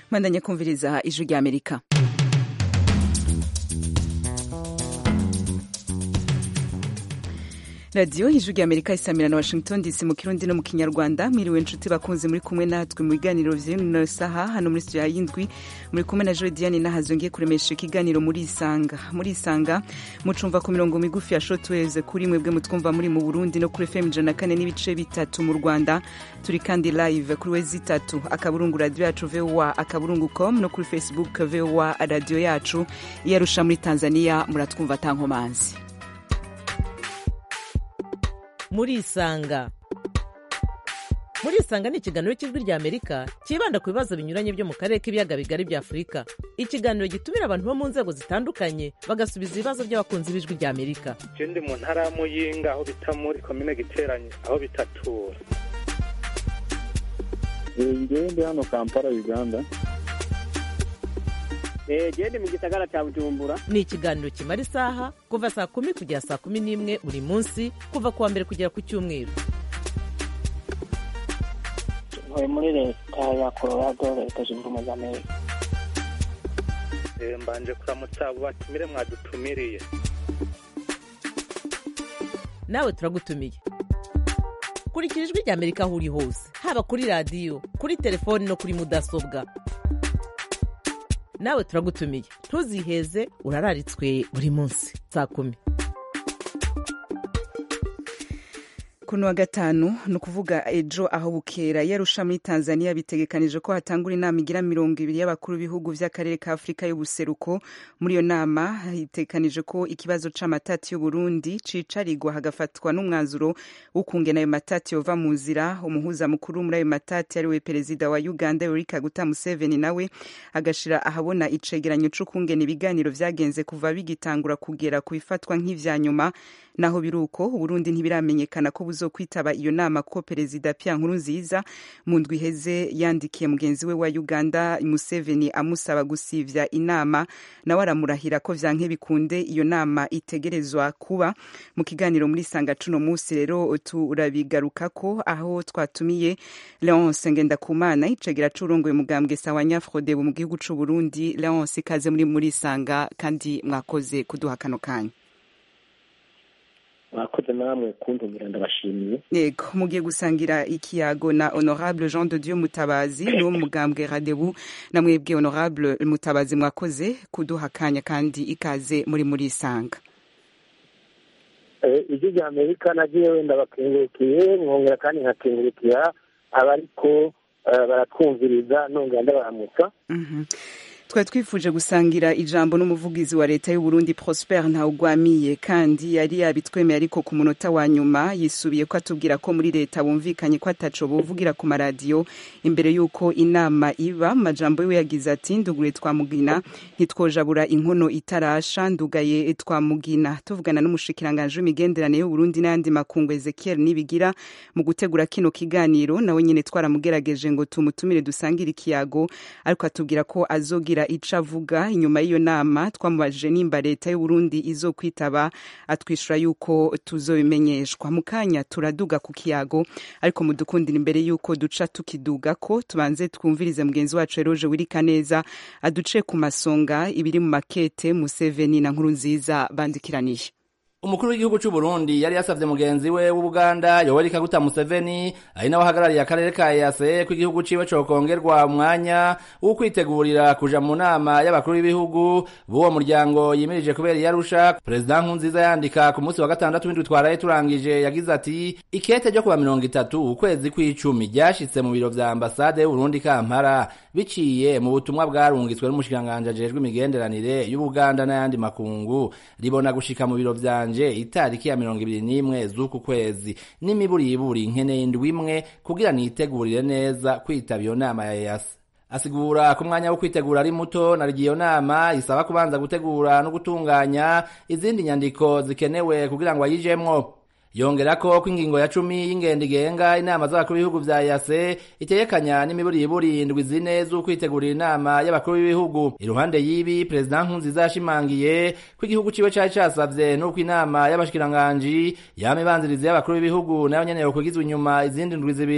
mwandanye kumviriza ijwi rya amerika radiyo ijwi rya amerika isamira na washington dc mu kirundi no mu kinyarwanda mwiriwe inshuti bakunze muri kumwe natwe mu biganiro vy'ino saha hano muri studio y'indwi muri kumwe na joe diane nahazongiye kuremesha ikiganiro muri isanga muri isanga mucumva ku mirongo migufi ya shotwaves kuri mwebwe mutwumva muri mu burundi no kuri fm ijana na kane n'ibice bitatu mu rwanda turi kandi live kuri wezi itatu akaburungu radiyo yacu voa akaburungu com no kuri facebook voa radiyo yacu iyarusha muri tanzania muratwumva atankomanzi murisanga murisanga ni ikiganiro cy'ijwi rya amerika cyibanda ku bibazo binyuranye byo mu karere k'ibiyaga bigari bya afurika ikiganiro gitumira abantu bo mu nzego zitandukanye bagasubiza ibibazo by'abakunzi b'ijwi rya amerika ndi mu ntara ya muyinga aho bita muri komine giteranye aho bitatura ngewe ndi hano kampala uganda gende mu gisagara cya bujumbura ni ikiganiro kimara isaha kuva saa kumi kugera saa kumi n'imwe buri munsi kuva ku wa mbere kugera ku cyumweru ntuye muri leta ya colorado leta zunze ubumwe za amerika mbanje kuramutsa abo batumire mwadutumiriye nawe turagutumiye kurikira ijwi rya amerika aho uri hose haba kuri radiyo kuri telefoni no kuri mudasobwa nawe turagutumiye ntuziheze urararitswe buri munsi saa kumi kuno wa gatanu ni ukuvuga ejo aho bukera yarusha muri tanzania bitegekanije ko hatangura inama igira mirongo ibiri y'abakuru b'ibihugu by'akarere ka afurika y'ubuseruko muri iyo nama hitegekanije ko ikibazo c'amatati y'uburundi cicarigwa hagafatwa n'umwanzuro w'ukungena ayo matati yova mu nzira umuhuza mukuru muri ayo matati ariwe perezida wa uganda yoweri kaguta museveni nawe agashira ahabona icegeranyo c'ukungena ibiganiro vyagenze kuva bigitangura kugera ku bifatwa nk'ivya nyuma naho biruko uburundi ntibiramenyekana ko buzokwitaba iyo nama ko perezida Pierre Nkurunziza mu ndwi iheze yandikiye mugenzi we wa Uganda Museveni amusaba gusivya inama nawe aramurahira ko vyanke bikunde iyo nama itegerezwa kuba mu kiganiro muri sanga cuno musi rero turabigarukako aho twatumiye Leonce Ngendakumana icegera c'urongoye mugambwe sawa Nyafrode mu gihugu c'u Burundi Leonce ikaze muri muri sanga kandi mwakoze kuduha kano kanya mwakoze namwe kuntumira ndabashimiye yego mugiye gusangira ikiyago na honorable jean de dieu mutabazi niwo mugambwe radebu na mwebwe honorable mutabazi mwakoze kuduha akanya kandi ikaze muri muri isanga ijwi rya amerika nagiye wenda bakengurukiye mwongera kandi nkakengurukira abariko baratwumviriza nongera ndabaramutsa twari twifuje gusangira ijambo n'umuvugizi wa leta y'uburundi prosper ntawugwamiye kandi yari yabitwemeye ariko ku munota wa nyuma yisubiye ko atubwira ko muri leta bumvikanye ko ataco bovugira ku maradiyo imbere y'uko inama iba majambo yiwe yagize ati ndugure twamugina ntitwojabura inkono itarasha ndugaye twamugina tuvugana n'umushikiranganje w'imigenderanire y'uburundi n'ayandi makungu ezekiel nibigira mu gutegura kino kiganiro nawe nyene twaramugerageje ngo tumutumire dusangire ikiyago ariko atubwira ko azogira ico avuga inyuma y'iyo nama twamubajije nimba leta y'uburundi izokwitaba atwishura yuko tuzobimenyeshwa mu kanya turaduga ku kiyago ariko mudukundira imbere yuko duca tukiduga ko tubanze twumvirize mugenzi wacu eroje wirika neza aduce ku masonga ibiri mu makete museveni na nkuru nziza bandikiraniye umukuru w'igihugu cy'u Burundi yari yasavye mugenzi we w'Ubuganda Yoweri Kaguta Museveni ari nawe ahagarariye akarere ka EAC ko igihugu ciwe cokongerwa umwanya wo kwitegurira kuja mu nama y'abakuru b'ibihugu b'uwo muryango yimirije kubera iyarusha Perezida Nkurunziza yandika ku munsi wa gatandatu w'indwi twaraye turangije yagize ati ikete ryo kuba mirongo itatu ukwezi kw'icumi ryashitse mu biro vya ambasade y'Uburundi Kampala biciye mu butumwa bwarungitswe n'umushikiranganje ajejwe imigenderanire y'Ubuganda n'ayandi makungu ribona gushika mu biro vyanje yanje itariki ya mirongo ibiri n'imwe z'uku kwezi n'imiburiburi nkeneye indwi imwe kugira nitegurire neza kwitaba iyo nama ya EAC asigura ko umwanya wo kwitegura ari muto na iyo nama isaba kubanza gutegura no gutunganya izindi nyandiko zikenewe kugira ngo ayijemwo yongera ko ko ingingo ya cumi y'ingendo igenga inama z'abakuru b'ibihugu vya yase itegekanya n'imiburiburi indwi zine z'ukwitegurira inama y'abakuru b'ibihugu iruhande y'ibi perezida nkurunziza yashimangiye ko igihugu ciwe cari casavye n'uko inama y'abashikiranganji yama ibanziriza y'abakuru b'ibihugu nayo nyene yokwigizwa inyuma izindi ndwi zibiri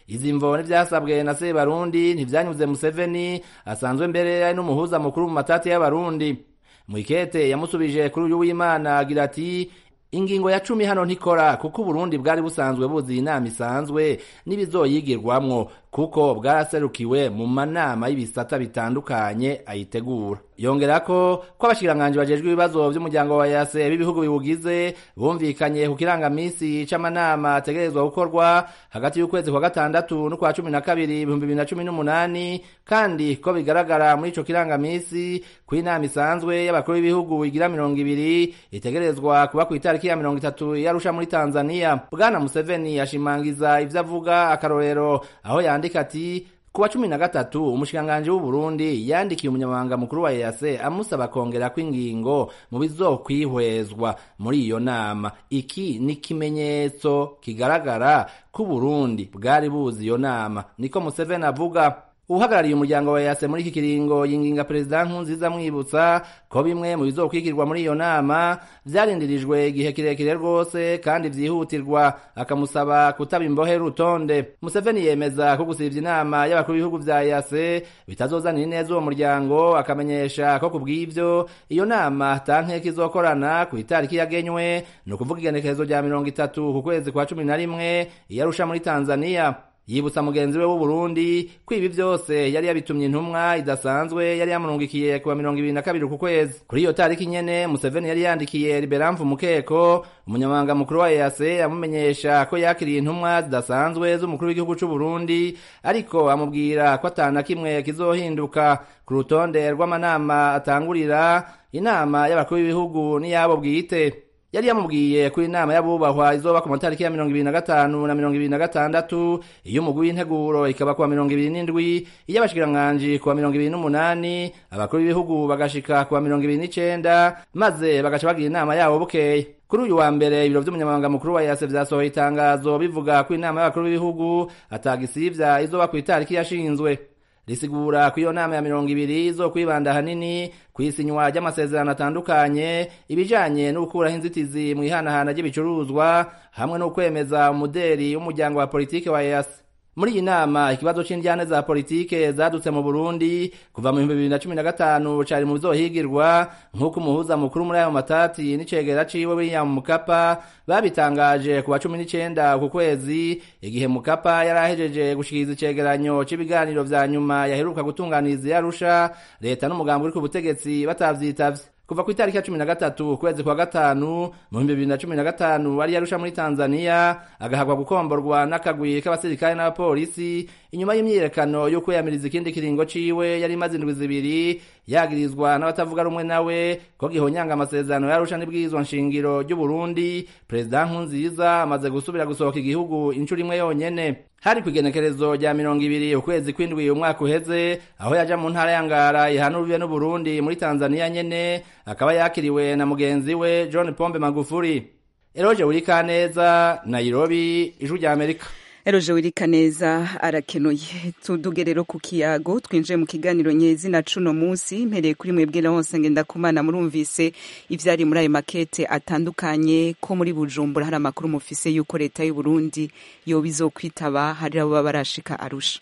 izi mvo n'ivyasabwe na sebarundi ntivyanyuze museveni asanzwe mbere ari n'umuhuza mukuru mu matati y'abarundi mwikete yamusubije kuri uyu w'imana agira ati ingingo ya cumi hano ntikora kuko uburundi bwari busanzwe buzi inama isanzwe n'ibizoyigirwamwo kuko bwaraserukiwe mu manama y'ibisata bitandukanye ayitegura yongera ko ko abashikiranganji bajejwe ibibazo vy'umuryango wa yase b'ibihugu biwugize bumvikanye ku kirangamisi c'amanama ategerezwa gukorwa hagati y'ukwezi kwa gatandatu n'ukwa cumi na kabiri ibihumbi bibiri na cumi n'umunani kandi ko bigaragara muri ico kirangamisi ko inama isanzwe y'abakuru b'ibihugu igira mirongo ibiri itegerezwa kuba kw'itariki ya mirongo itatu yarusha muri tanzania bwana museveni yashimangiza ivyo avuga akarorero aho yandika ati kuwa cumi na gatatu umushikiranganji w'uburundi yandikiye umunyamabanga mukuru wa EAC amusaba kongera kw'ingingo mu bizokwihwezwa muri iyo nama iki ni ikimenyetso kigaragara ko uburundi bwari buzi iyo nama niko museveni avuga uhagarariye umuryango wa yase muri iki kiringo yinginga perezida nkunziza amwibutsa ko bimwe mu bizokwigirwa muri iyo nama vyarindirijwe igihe kirekire rwose kandi vyihutirwa akamusaba kutaba imbohe rutonde museveni yemeza ko gusivya inama y'abakuru b'ibihugu vya yase bitazozanira ineza uwo muryango akamenyesha ko kubw'ivyo iyo nama tankeka izokorana ku itariki yagenywe ni ukuvuga igenekerezo rya mirongo itatu ku kwezi kwa cumi na rimwe iyarusha muri tanzaniya yibutsa mugenzi we w'uburundi ko ibi vyose yari yabitumye intumwa idasanzwe yari yamurungikiye kuwa mirongo ibiri na kabiri ku kwezi kuri iyo tariki nyene museveni yari yandikiye liberamfu mukeko umunyamabanga mukuru wa ease amumenyesha ko yakiriye intumwa zidasanzwe z'umukuru w'igihugu c'uburundi ariko amubwira ko atana kimwe kizohinduka ku rutonde rw'amanama atangurira inama y'abakuru b'ibihugu n'iyabo bwite yari yamubwiye ko inama y'abubahwa izoba ku matariki ya mirongo ibiri na gatanu na mirongo ibiri na gatandatu iy'umugwi w'integuro ikaba kuwa mirongo ibiri n'indwi iy'abashikiranganji kuwa mirongo ibiri n'umunani abakuru b'ibihugu bagashika kuwa mirongo ibiri n'icenda maze bagaca bagira inama yabo bukeye kuri uyu wa mbere ibiro vy'umunyamabanga mukuru wa yase vyasohoye itangazo bivuga ko inama y'abakuru b'ibihugu atagisivya izoba ku itariki yashinzwe risigura ko iyo nama ya mirongo ibiri zo kwibanda hanini ku isinywa ry'amasezerano atandukanye ibijanye no gukuraho inzitizi mu ihanahana ry'ibicuruzwa hamwe no kwemeza umuderi w'umuryango wa politike wa EAC muri iyi nama ikibazo c'indyane za politike zadutse mu Burundi kuva mu 2015 cari mu bizohigirwa nk'uko umuhuza mukuru muri ayo matati n'icegera ciwe William Mukapa babitangaje ku wa 19 ku kwezi igihe Mukapa yarahejeje gushikiriza icegeranyo c'ibiganiro vya nyuma yaheruka gutunganiriza yarusha leta n'umugambi uri ku butegetsi batavyitavye kuva ku itariki ya cumi na gatatu ukwezi kwa gatanu mu bihumbi bibiri na cumi na gatanu wari yarusha muri tanzaniya agahabwa gukomborwa n'akagwi k'abasirikare n'abapolisi inyuma y'imyiyerekano yo kwiyamiriza ikindi kiringo ciwe yari imaze indwi zibiri yagirizwa n'abatavuga rumwe nawe ko gihonyanga amasezerano yarusha n'ibwirizwa nshingiro ry'uburundi perezida nkunziza amaze gusubira gusohoka igihugu inshuro imwe yonyene hari ku igenekerezo rya mirongo ibiri ukwezi kw'indwi umwaka uheze aho yaja mu ntara ya ngara ihana urubibe n'uburundi muri tanzaniya nyene akaba yakiriwe na mugenzi we john pombe magufuri eroje urikaneza nairobi ijwi rya amerika eroje wirika neza arakenuye tuduge rero ku kiyago twinjiye mu kiganiro nyezina cuno munsi mpereye kuri mwebwe hose ngenda kumana murumvise ivyari muri ayo makete atandukanye ko muri bujumbura hari amakuru mufise yuko leta y'u Burundi yoba izokwitaba hari abo baba barashika arusha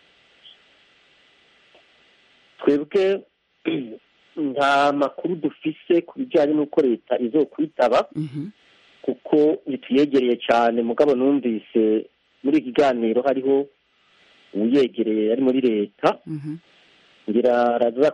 twebwe nta makuru dufise ku bijyanye n'uko leta izokwitaba kuko ntituyegereye cyane mugabo numvise muri iki kiganiro hariho uyegereye ari muri leta ngira araza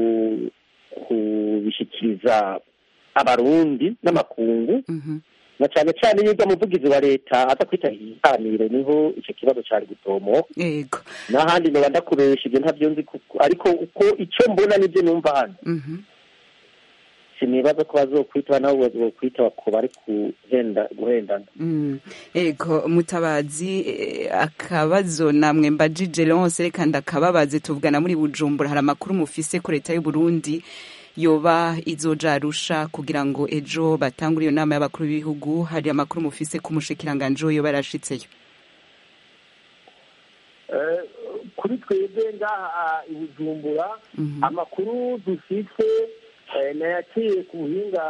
kubishyikiriza abarundi n'amakungu na cyane cyane iyo ujya muvugizi wa leta aza kwitabira ikiganiro niho icyo kibazo cyari gutomoka yego n'ahandi niba ndakubesha ibyo ntabyo nzi kuko ariko uko icyo mbona nibyo numva hano sinibaza ko bazokwitaba nabo bazokwitaba ko bari guhenda guhendana ego mutabazi akabazo namwe mbajije lonse reka ndakababaze tuvugana muri bujumbura hari amakuru mufise ko leta y'u Burundi yoba izoja arusha kugira ngo ejo batangure iyo nama y'abakuru b'ibihugu hari amakuru mufise ko umushikiranganje yoba yarashitseyo kuri twebwe ngaha i bujumbura amakuru dufite nayaciye ku buhinga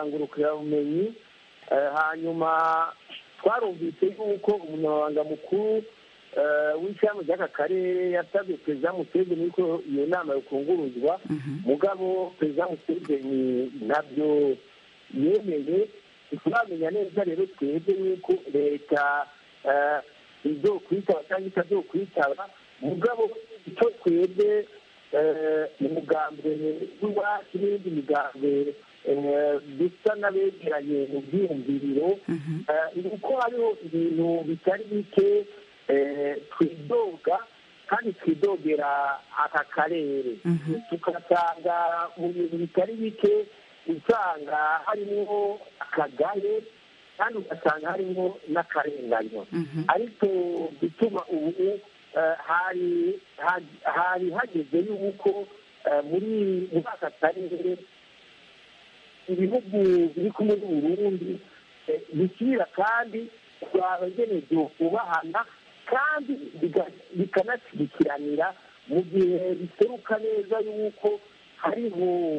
ngurukirabumenyi hanyuma twarumvise yuko umunyamabanga mukuru w'ishyirahamwe ry'aka karere yasabye perezida museveni yuko iyo nama yokunguruzwa mugabo perezida museveni ntabyo yemeye ntituramenya neza rero twebwe yuko leta izokwitaba cyangwa itazokwitaba mugabo icyo twebwe umugambi w'iwacu n'indi migambi dusa n'abegeranye mu byiyumviriro ni uko hariho ibintu bitari bike twidoga kandi twidogera aka karere tugasanga mu bintu bitari bike usanga harimo akagare kandi ugasanga harimo n'akarenganyo ariko gutuma ubu hari hari hageze yuko muri muri aka karere ibihugu biri kumwe n'uburundi bishyira kandi twabagenewe kubahana kandi bikanashyigikiranira mu gihe biseruka neza yuko hariho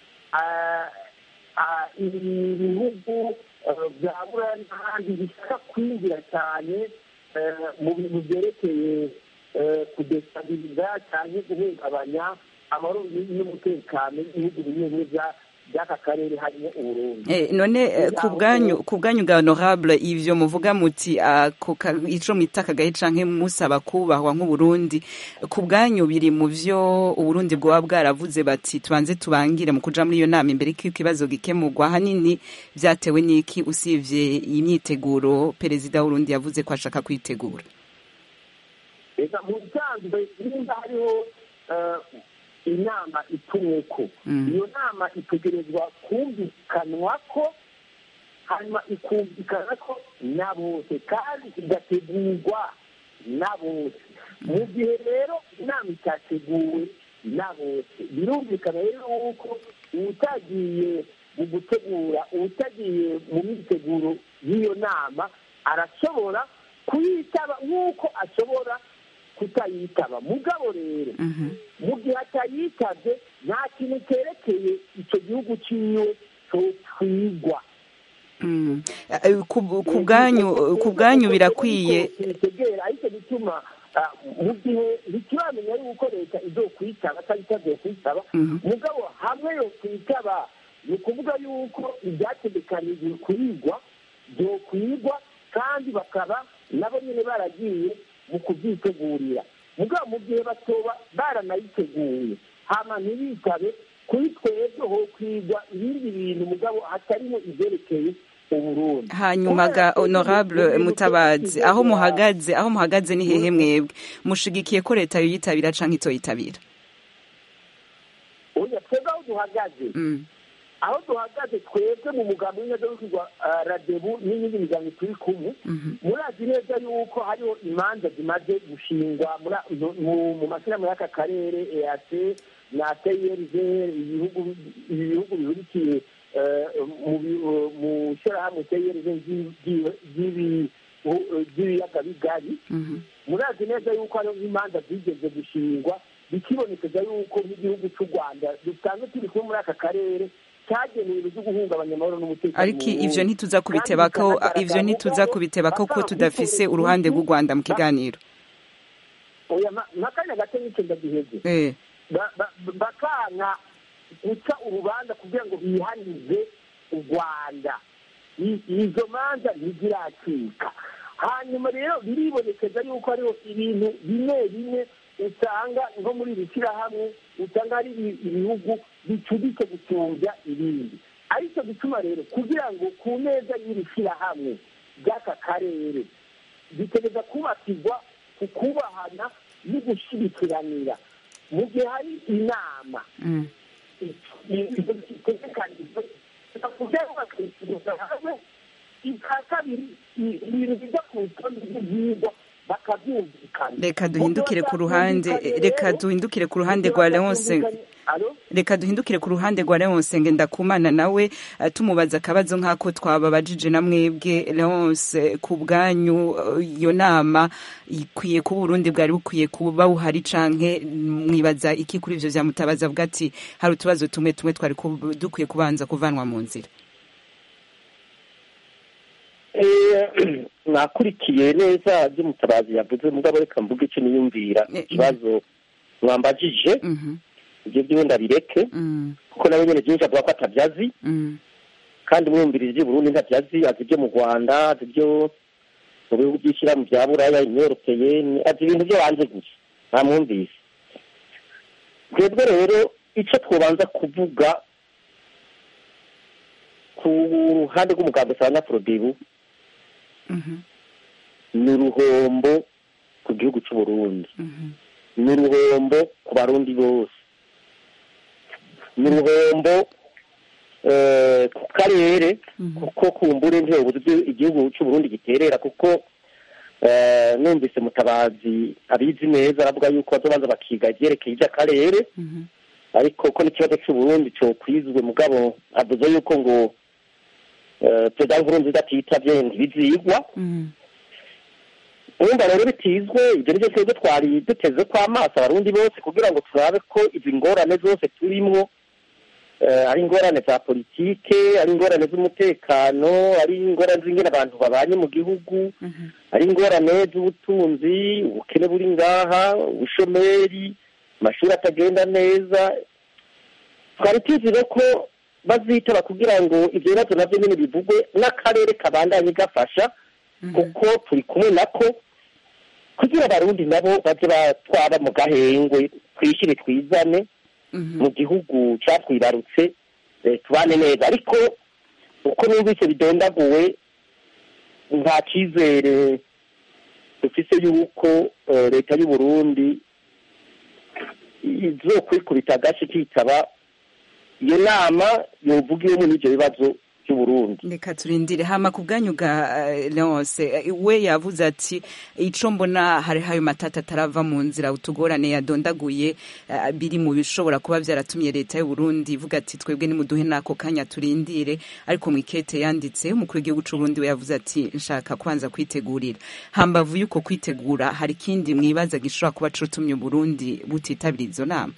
ibihugu bya buraya n'ahandi bishaka kwinjira cyane mu bintu byerekeye kudesitabiliza cyangwa guhungabanya amahoro n'umutekano w'ibihugu bimwe bimwe by'aka karere harimo uburundi none ku bwanyu ku bwanyu bwa honorable ivyo muvuga muti ico mwita akagahe canke musaba kubahwa nk'uburundi ku bwanyu biri mu vyo uburundi bwoba bwaravuze bati tubanze tubangire mu kuja muri iyo nama imbere ko ikibazo gikemurwa hanini vyatewe n'iki usivye imyiteguro perezida w'urundi yavuze ko ashaka kwitegura reka mu bisanzwe nimba hariho inama itumweko iyo nama itegerezwa kumvikanwa ko hanyuma ikumvikana ko na bose kandi igategurwa na bose mu gihe rero inama itateguwe na bose birumvikana rero yuko utagiye mu gutegura utagiye mu myiteguro y'iyo nama arashobora kuyitaba nk'uko ashobora kutayitaba mugabo rero mu gihe atayitabye nta kintu cyerekeye icyo gihugu cyiwe twigwa ku bwanyu birakwiye ariko bituma mu gihe ntituramenya yuko leta izo kwitaba cyangwa itagiye kwitaba mugabo hamwe yo kwitaba ni ukuvuga yuko ibyategekanijwe kwigwa byo kwigwa kandi bakaba nabo nyine baragiye mu kubyitegurira mugabo mu gihe batoba baranayiteguye hama ntibitabe kuri twebwe ho kwigwa ibindi bintu mugabo hatarimo ibyerekeye uburundi hanyuma ga honorable mutabazi aho muhagaze aho muhagaze ni hehe mwebwe mushigikiye ko leta yoyitabira canke itoyitabira oya twebwe aho duhagaze aho duhagaze twebwe mu mugambi w'ineza w'ukigwa radebu n'iyindi miryango turi kumwe murazi neza yuko hariho imanza zimaze gushingwa mu mashyirahamwe y'aka karere eac na trg ibihugu bihurikiye mu shyirahamwe trg ry'ibiyaga bigari murazi neza yuko hariho imanza zigeze gushingwa bikibonekeza yuko nk'igihugu cy'u rwanda dusanzwe turi kumwe muri aka karere cyagenewe ibyo guhungabanya amahoro n'umutekano ariko ivyo ntituza kubitebako ivyo ntituza kubitebako ko tudafise uruhande rw'u Rwanda mu kiganiro oya nakanya gato n'icyo ndagiheze bakanka guca urubanza kugira ngo bihanize u rwanda izo manza ntiziracika hanyuma rero biribonekeza yuko hariho ibintu bimwe bimwe usanga nko muri iri shyirahamwe usanga hari ibihugu bicuditse gusumbya ibindi aricyo gituma rero kugira ngo ku meza y'iri shyirahamwe ry'aka karere bitegereza kubakirwa ku kubahana no gushyigikirana mu gihe hari inama itegekanijwe kugira ngo bakishyuriza hamwe icya kabiri ibintu bijya ku rutonde rw'ibyigwa reka duhindukire ku ruhande reka duhindukire ku ruhande rwa leonce reka duhindukire ku ruhande rwa leonce ngendakumana nawe tumubaza akabazo nk'ako twababajije na mwebwe leonce ku bwanyu iyo nama ikwiye kuba uburundi bwari bukwiye kuba buhari canke mwibaza iki kuri ivyo vyamutabaza avuga ati hari utubazo tumwe tumwe twari dukwiye kubanza kuvanwa mu nzira mwakurikiye neza ibyo mutabazi yavuze mugabo reka mvuge icyo niyumvira ikibazo mwambajije ibyo byo ndabireke kuko nawe nyine byinshi avuga ko atabyazi kandi mwumviriza iby'i Burundi ntabyazi azi ibyo mu Rwanda azi ibyo mu bihugu by'ishyirahamwe bya buraya imyorokeye azi ibintu byo hanze gusa ntamwumvise twebwe rero icyo twabanza kuvuga ku ruhande rw'umuganga usanga porobibu ni uruhombo ku gihugu cy'u Burundi ni uruhombo ku barundi bose ni uruhombo ku karere kuko kumbura uburyo igihugu cy'u Burundi giterera kuko numvise mutabazi abizi neza aravuga yuko bazobanza bakiga ibyerekeye iby'akarere ariko ko n'ikibazo cy'u Burundi cyo kwizwe mugabo avuze yuko ngo perezida nkurunziza atitabye ntibizigwa urumva rero bitizwe ibyo nibyo twebwe twari duteze ko amaso abarundi bose kugira ngo turabe ko izi ngorane zose turimwo ari ingorane za politike ari ingorane z'umutekano ari ingorane z'ingene abantu babanye mu gihugu ari ingorane z'ubutunzi ubukene buri ngaha ubushomeri amashuri atagenda neza twari tuzire ko bazitaba kugira ngo ibyo bibazo nabyo nyine bivugwe n'akarere kabandanye gafasha kuko turi kumwe nako kugira abarundi nabo baze batwaba mu gahengwe twishyire twizane mu gihugu cyatwibarutse tubane neza ariko uko numvise bidondaguwe nta cyizere dufise yuko leta y'u Burundi izokwikubita agace kitaba iyo nama yovugiwemo n'ibyo bibazo by'uburundi reka turindire hama ku bwanyu bwa leonce we yavuze ati ico mbona hari hayo matata atarava mu nzira utugorane yadondaguye biri mu bishobora kuba byaratumye leta y'uburundi ivuga ati twebwe nimuduhe n'ako kanya turindire ariko mu ikete yanditse umukuru w'igihugu c'uburundi we yavuze ati nshaka kwanza kwitegurira hambavu y'uko kwitegura hari ikindi mwibaza gishobora kuba cotumye uburundi butitabira izo nama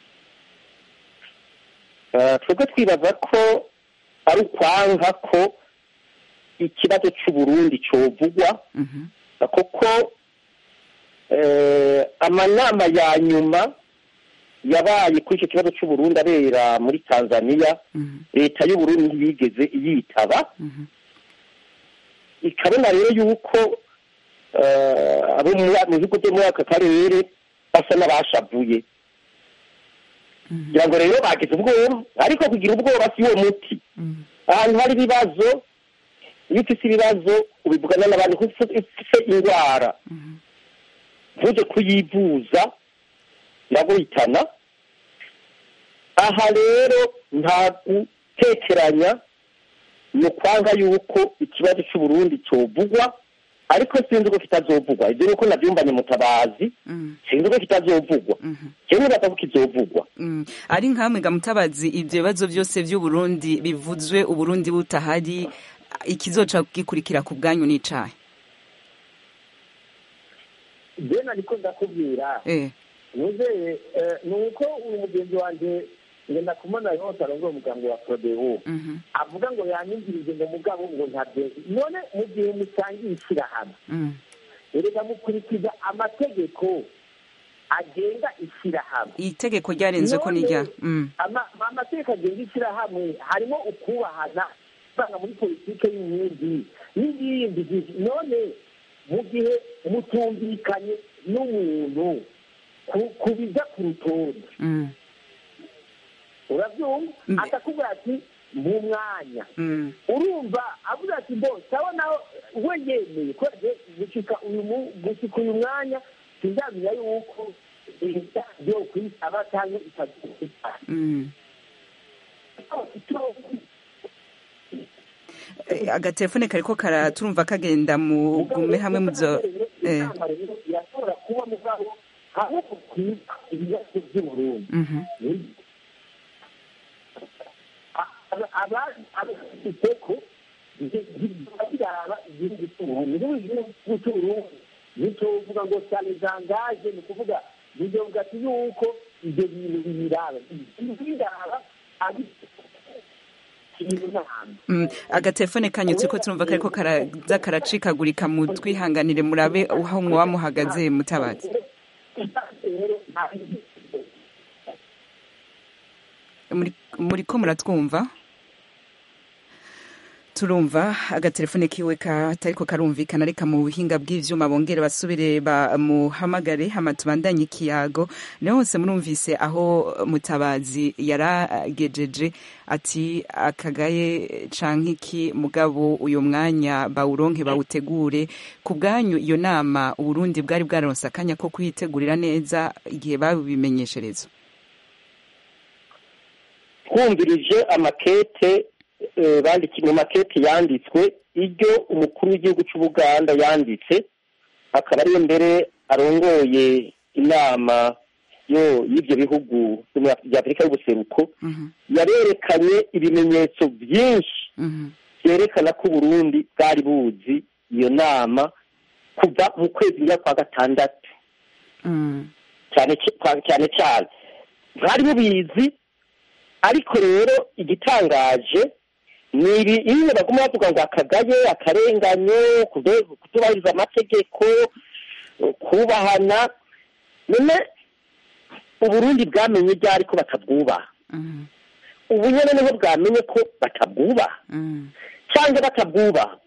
twebwe twibaza ko ari ukwanga ko ikibazo cy'uburundi cyovugwa kuko amanama ya nyuma yabaye kuri icyo kibazo cy'uburundi abera muri tanzania leta y'uburundi ntiyigeze yitaba ikabona rero yuko abo mu bihugu byo muri aka karere basa n'abashavuye kugira ngo rero bagize ubwoba ariko kugira ubwoba si wo muti ahantu hari ibibazo iyo ufite ibibazo ubivugana n'abantu kuko ufite indwara ntujye kuyivuza iraguhitana aha rero nta gutekeranya ni ukwanga yuko ikibazo cy'uburundi cyovugwa ariko sinzi ko kitazovugwa ibyo nuko nabyumbanye mutabazi sinzi ko kitazovugwa kimwe batavuga kizovugwa ari nkamwe ga mutabazi ibyo bibazo byose by'uburundi bivuzwe uburundi butahari ikizoca gikurikira ku bwanyu n'icayi jena niko ndakubwira nuzeye ni uko uyu mugenzi wanjye ngenda kumona yose arongoye umuganga wa prodewo avuga ngo yanyumvirije ngo mugabo ngo ntabyo none mu gihe musangiye ishyirahamwe erega mukurikiza amategeko agenga ishyirahamwe itegeko ryarenze ko nijya amategeko agenga ishyirahamwe harimo ukubahana usanga muri politiki y'inkingi n'ibindi none mu gihe mutumvikanye n'umuntu kubiza ku rutonde urabyumva akakubwira ati mu mwanya urumva avuga ati mbo sawa nawe we yemeye ko gushika uyu gushika uyu mwanya sinzamenya yuko byo kwisaba cyangwa itazuka agatelefone kariko karaturumva kagenda mu gume hamwe muzo irashobora kuba mugabo hamwe kukwiba ibibazo by'uburundi abafite ko biraba igihugu cy'uburundi n'igihugu cy'uburundi ntituvuga ngo cyane zangaje ni ukuvuga bivuga ati yuko ibyo bintu bibiraba biraba iyo nama Mm, agatelefone kanyu turiko turumva kariko karaza karacikagurika mu twihanganire murabe aho mwoba muhagaze mutabazi muri muriko muratwumva turumva agatelefone kiwe katariko karumvikana reka mu buhinga bw'ivyuma bongere basubire bamuhamagare hama tubandanye ikiyago niho hose murumvise aho mutabazi yaragejeje ati akagaye canke iki mugabo uyo mwanya bawuronke bawutegure ku bwanyu iyo nama uburundi bwari bwaronse akanya ko kuyitegurira neza igihe babimenyeshereza twumvirije amakete eh, bandikiye mu makete yanditswe iryo umukuru w'igihugu cy'ubuganda yanditse akaba ariyo mbere arongoye inama yo y'ibyo bihugu byo muri Af- bya afurika y'ubuseruko Mhm, yarerekanye ibimenyetso byinshi mhm, byerekana ko uburundi bwari buzi iyo nama kuva mu kwezi njya kwa gatandatu mm, cyane cy- cyane cyane bwari bubizi ariko rero igitangaje ni ibi iyo baguma bavuga ngo akagaye akarenganyo kude- kutubahiriza amategeko kubahana none uburundi bwamenye ryari ko batabwubaha mhm, ubu nyine niho bwamenye ko batabwubaha mhm, cyangwa batabwubaha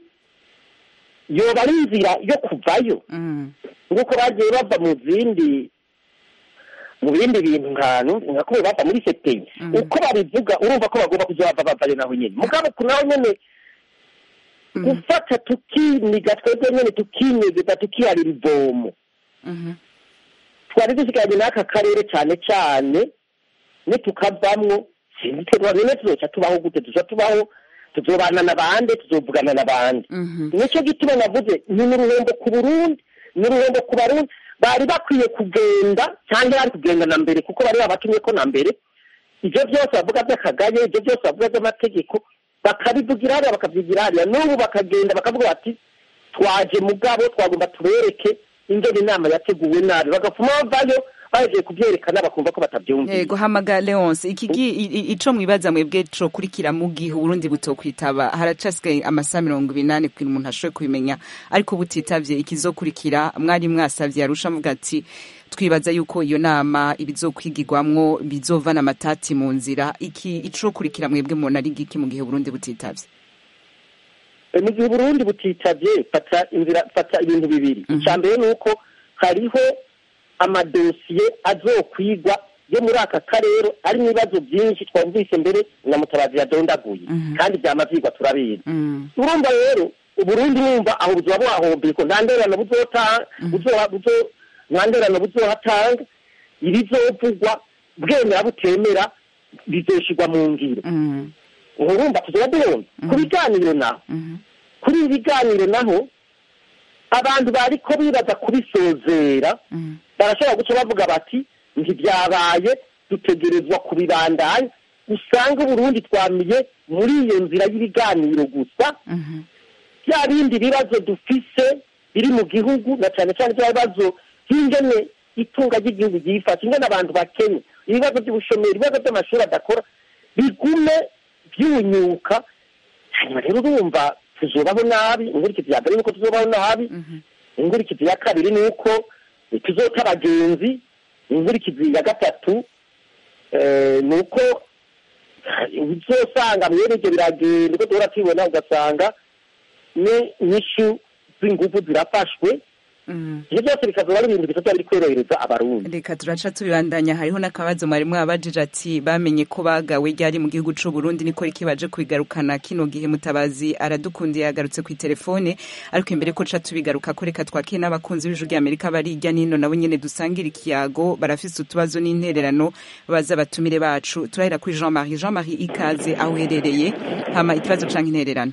yoba ari inzira yo kuvayo mhm, nk'uko bagiye bava mu zindi mu bindi bintu nkanu nka ko bava muri sepeyi Mhm. uko babivuga urumva ko bagomba kujya bava bavayo naho nyine mugabo ku naho nyine mhm, gufata tukiniga twebwe nyine tukinyegeza tukiharira ivomo mhm. twari dusigaranye n'aka karere cyane cyane nitukavamwo sinzi twe nyine tuzoca tubaho gute tuzoca tubaho tuzobana na bande tuzovugana na bande Mhm. nicyo gituma navuze ni n'uruhombo ku burundi ni uruhombo ku barundi bari bakwiye kugenda cyangwa bari kugenda na mbere kuko bari babatumye ko na mbere ibyo byose bavuga by'akagaye ibyo byose bavuga by'amategeko bakabivugira hariya bakabyigira hariya n'ubu bakagenda bakavuga bati twaje mugabo twagomba tubereke ingene inama yateguwe nabi bagapfuma bavayo bahejeje kubyerekana bakumva ko batabyumvise yego hamaga leonce iki gi- i- i- ico mwibaza mwebwe co kurikira mu gihe uburundi butokwitaba haracasigaye amasaha mirongo ibinani kugira umuntu ashoboye kubimenya ariko butitavye ikizokurikira mwari mwasavye arusha avuga ati twibaza yuko iyo nama ibizokwigirwamwo bizovana amatati mu nzira iki ico kurikira mwebwe mubona ari giki mu gihe uburundi butitavye E, mu gihe uburundi butitabye fata inzira fata ibintu bibiri icya mbere ni uko hariho amadosiye azokwigwa yo muri aka karere arimo ibibazo byinshi twumvise mbere na mutabazi yadondaguye Mhm. kandi byama vyigwa turabizi Mm, urumva rero uburundi numva aho buzoba buhahombeye ko nta nderano buzota buzoha buzo nta nderano buzohatanga ibizovugwa bwemera butemera bizoshirwa mu ngiro mm, urumva tuzoba duhomba ku biganiro naho mhm, kuri ibi biganiro naho abantu bariko bibaza kubisozera mhm, barashobora guca bavuga bati ntibyabaye dutegerezwa kubibandanya usanga uburundi twamiye muri iyo nzira y'ibiganiro gusa mhm, bya bindi bibazo dufise biri mu gihugu na cyane cyane bya bibazo by'ingene itunga ry'igihugu ryifashe ingene abantu bakenya ibibazo by'ubushomeri ibibazo by'amashuri adakora bigume byunyuka hanyuma rero urumva tuzobaho nabi inkurikizi ya mbere ni uko tuzobaho nabi mhm, inkurikizi ya kabiri ni uko tuzota abagenzi inkurikizi ya gatatu eh, ni uko uzosanga mwene ibyo biragenda uko duhora tubibona ugasanga ni inyishu z'ingufu zirafashwe mhm. ibyo byose bikazoba ari ibintu bitatu biri korohereza abarundi reka turaca tubibandanya hariho n'akabazo mwari mwabajije ati bamenye ko bagawe ryari mu gihugu c'u Burundi niko riki baje kubigarukana kino gihe mutabazi aradukundiye yagarutse ku telefone ariko imbere ko ca tubigaruka ko reka twakire n'abakunzi b'ijwi ry'Amerika bari hirya n'ino nabo nyene dusangira ikiyago barafise utubazo n'intererano baza batumire bacu turahera kuri Jean Marie Jean Marie ikaze aho uherereye hama ikibazo canke intererano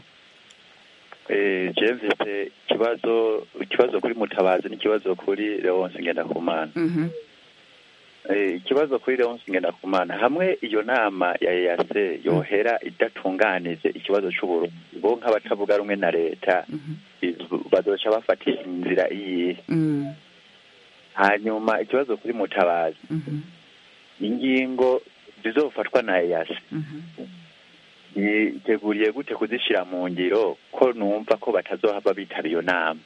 je mfite ikibazo ikibazo kuri mutabazi n'ikibazo kuri leonce ngendakumana mhm Eh, ikibazo kuri leonce ngendakumana hamwe iyo nama ya eyase yohera idatunganije ikibazo c'uburundi bo nk'abatavuga rumwe na leta mhm iz- bazoca bafata inzira iyihe mhm hanyuma ikibazo kuri mutabazi mhm ingingo zizofatwa na eyase mhm yiteguriye gute kuzishyira mu ngiro ko numva ko batazohava bitaba iyo nama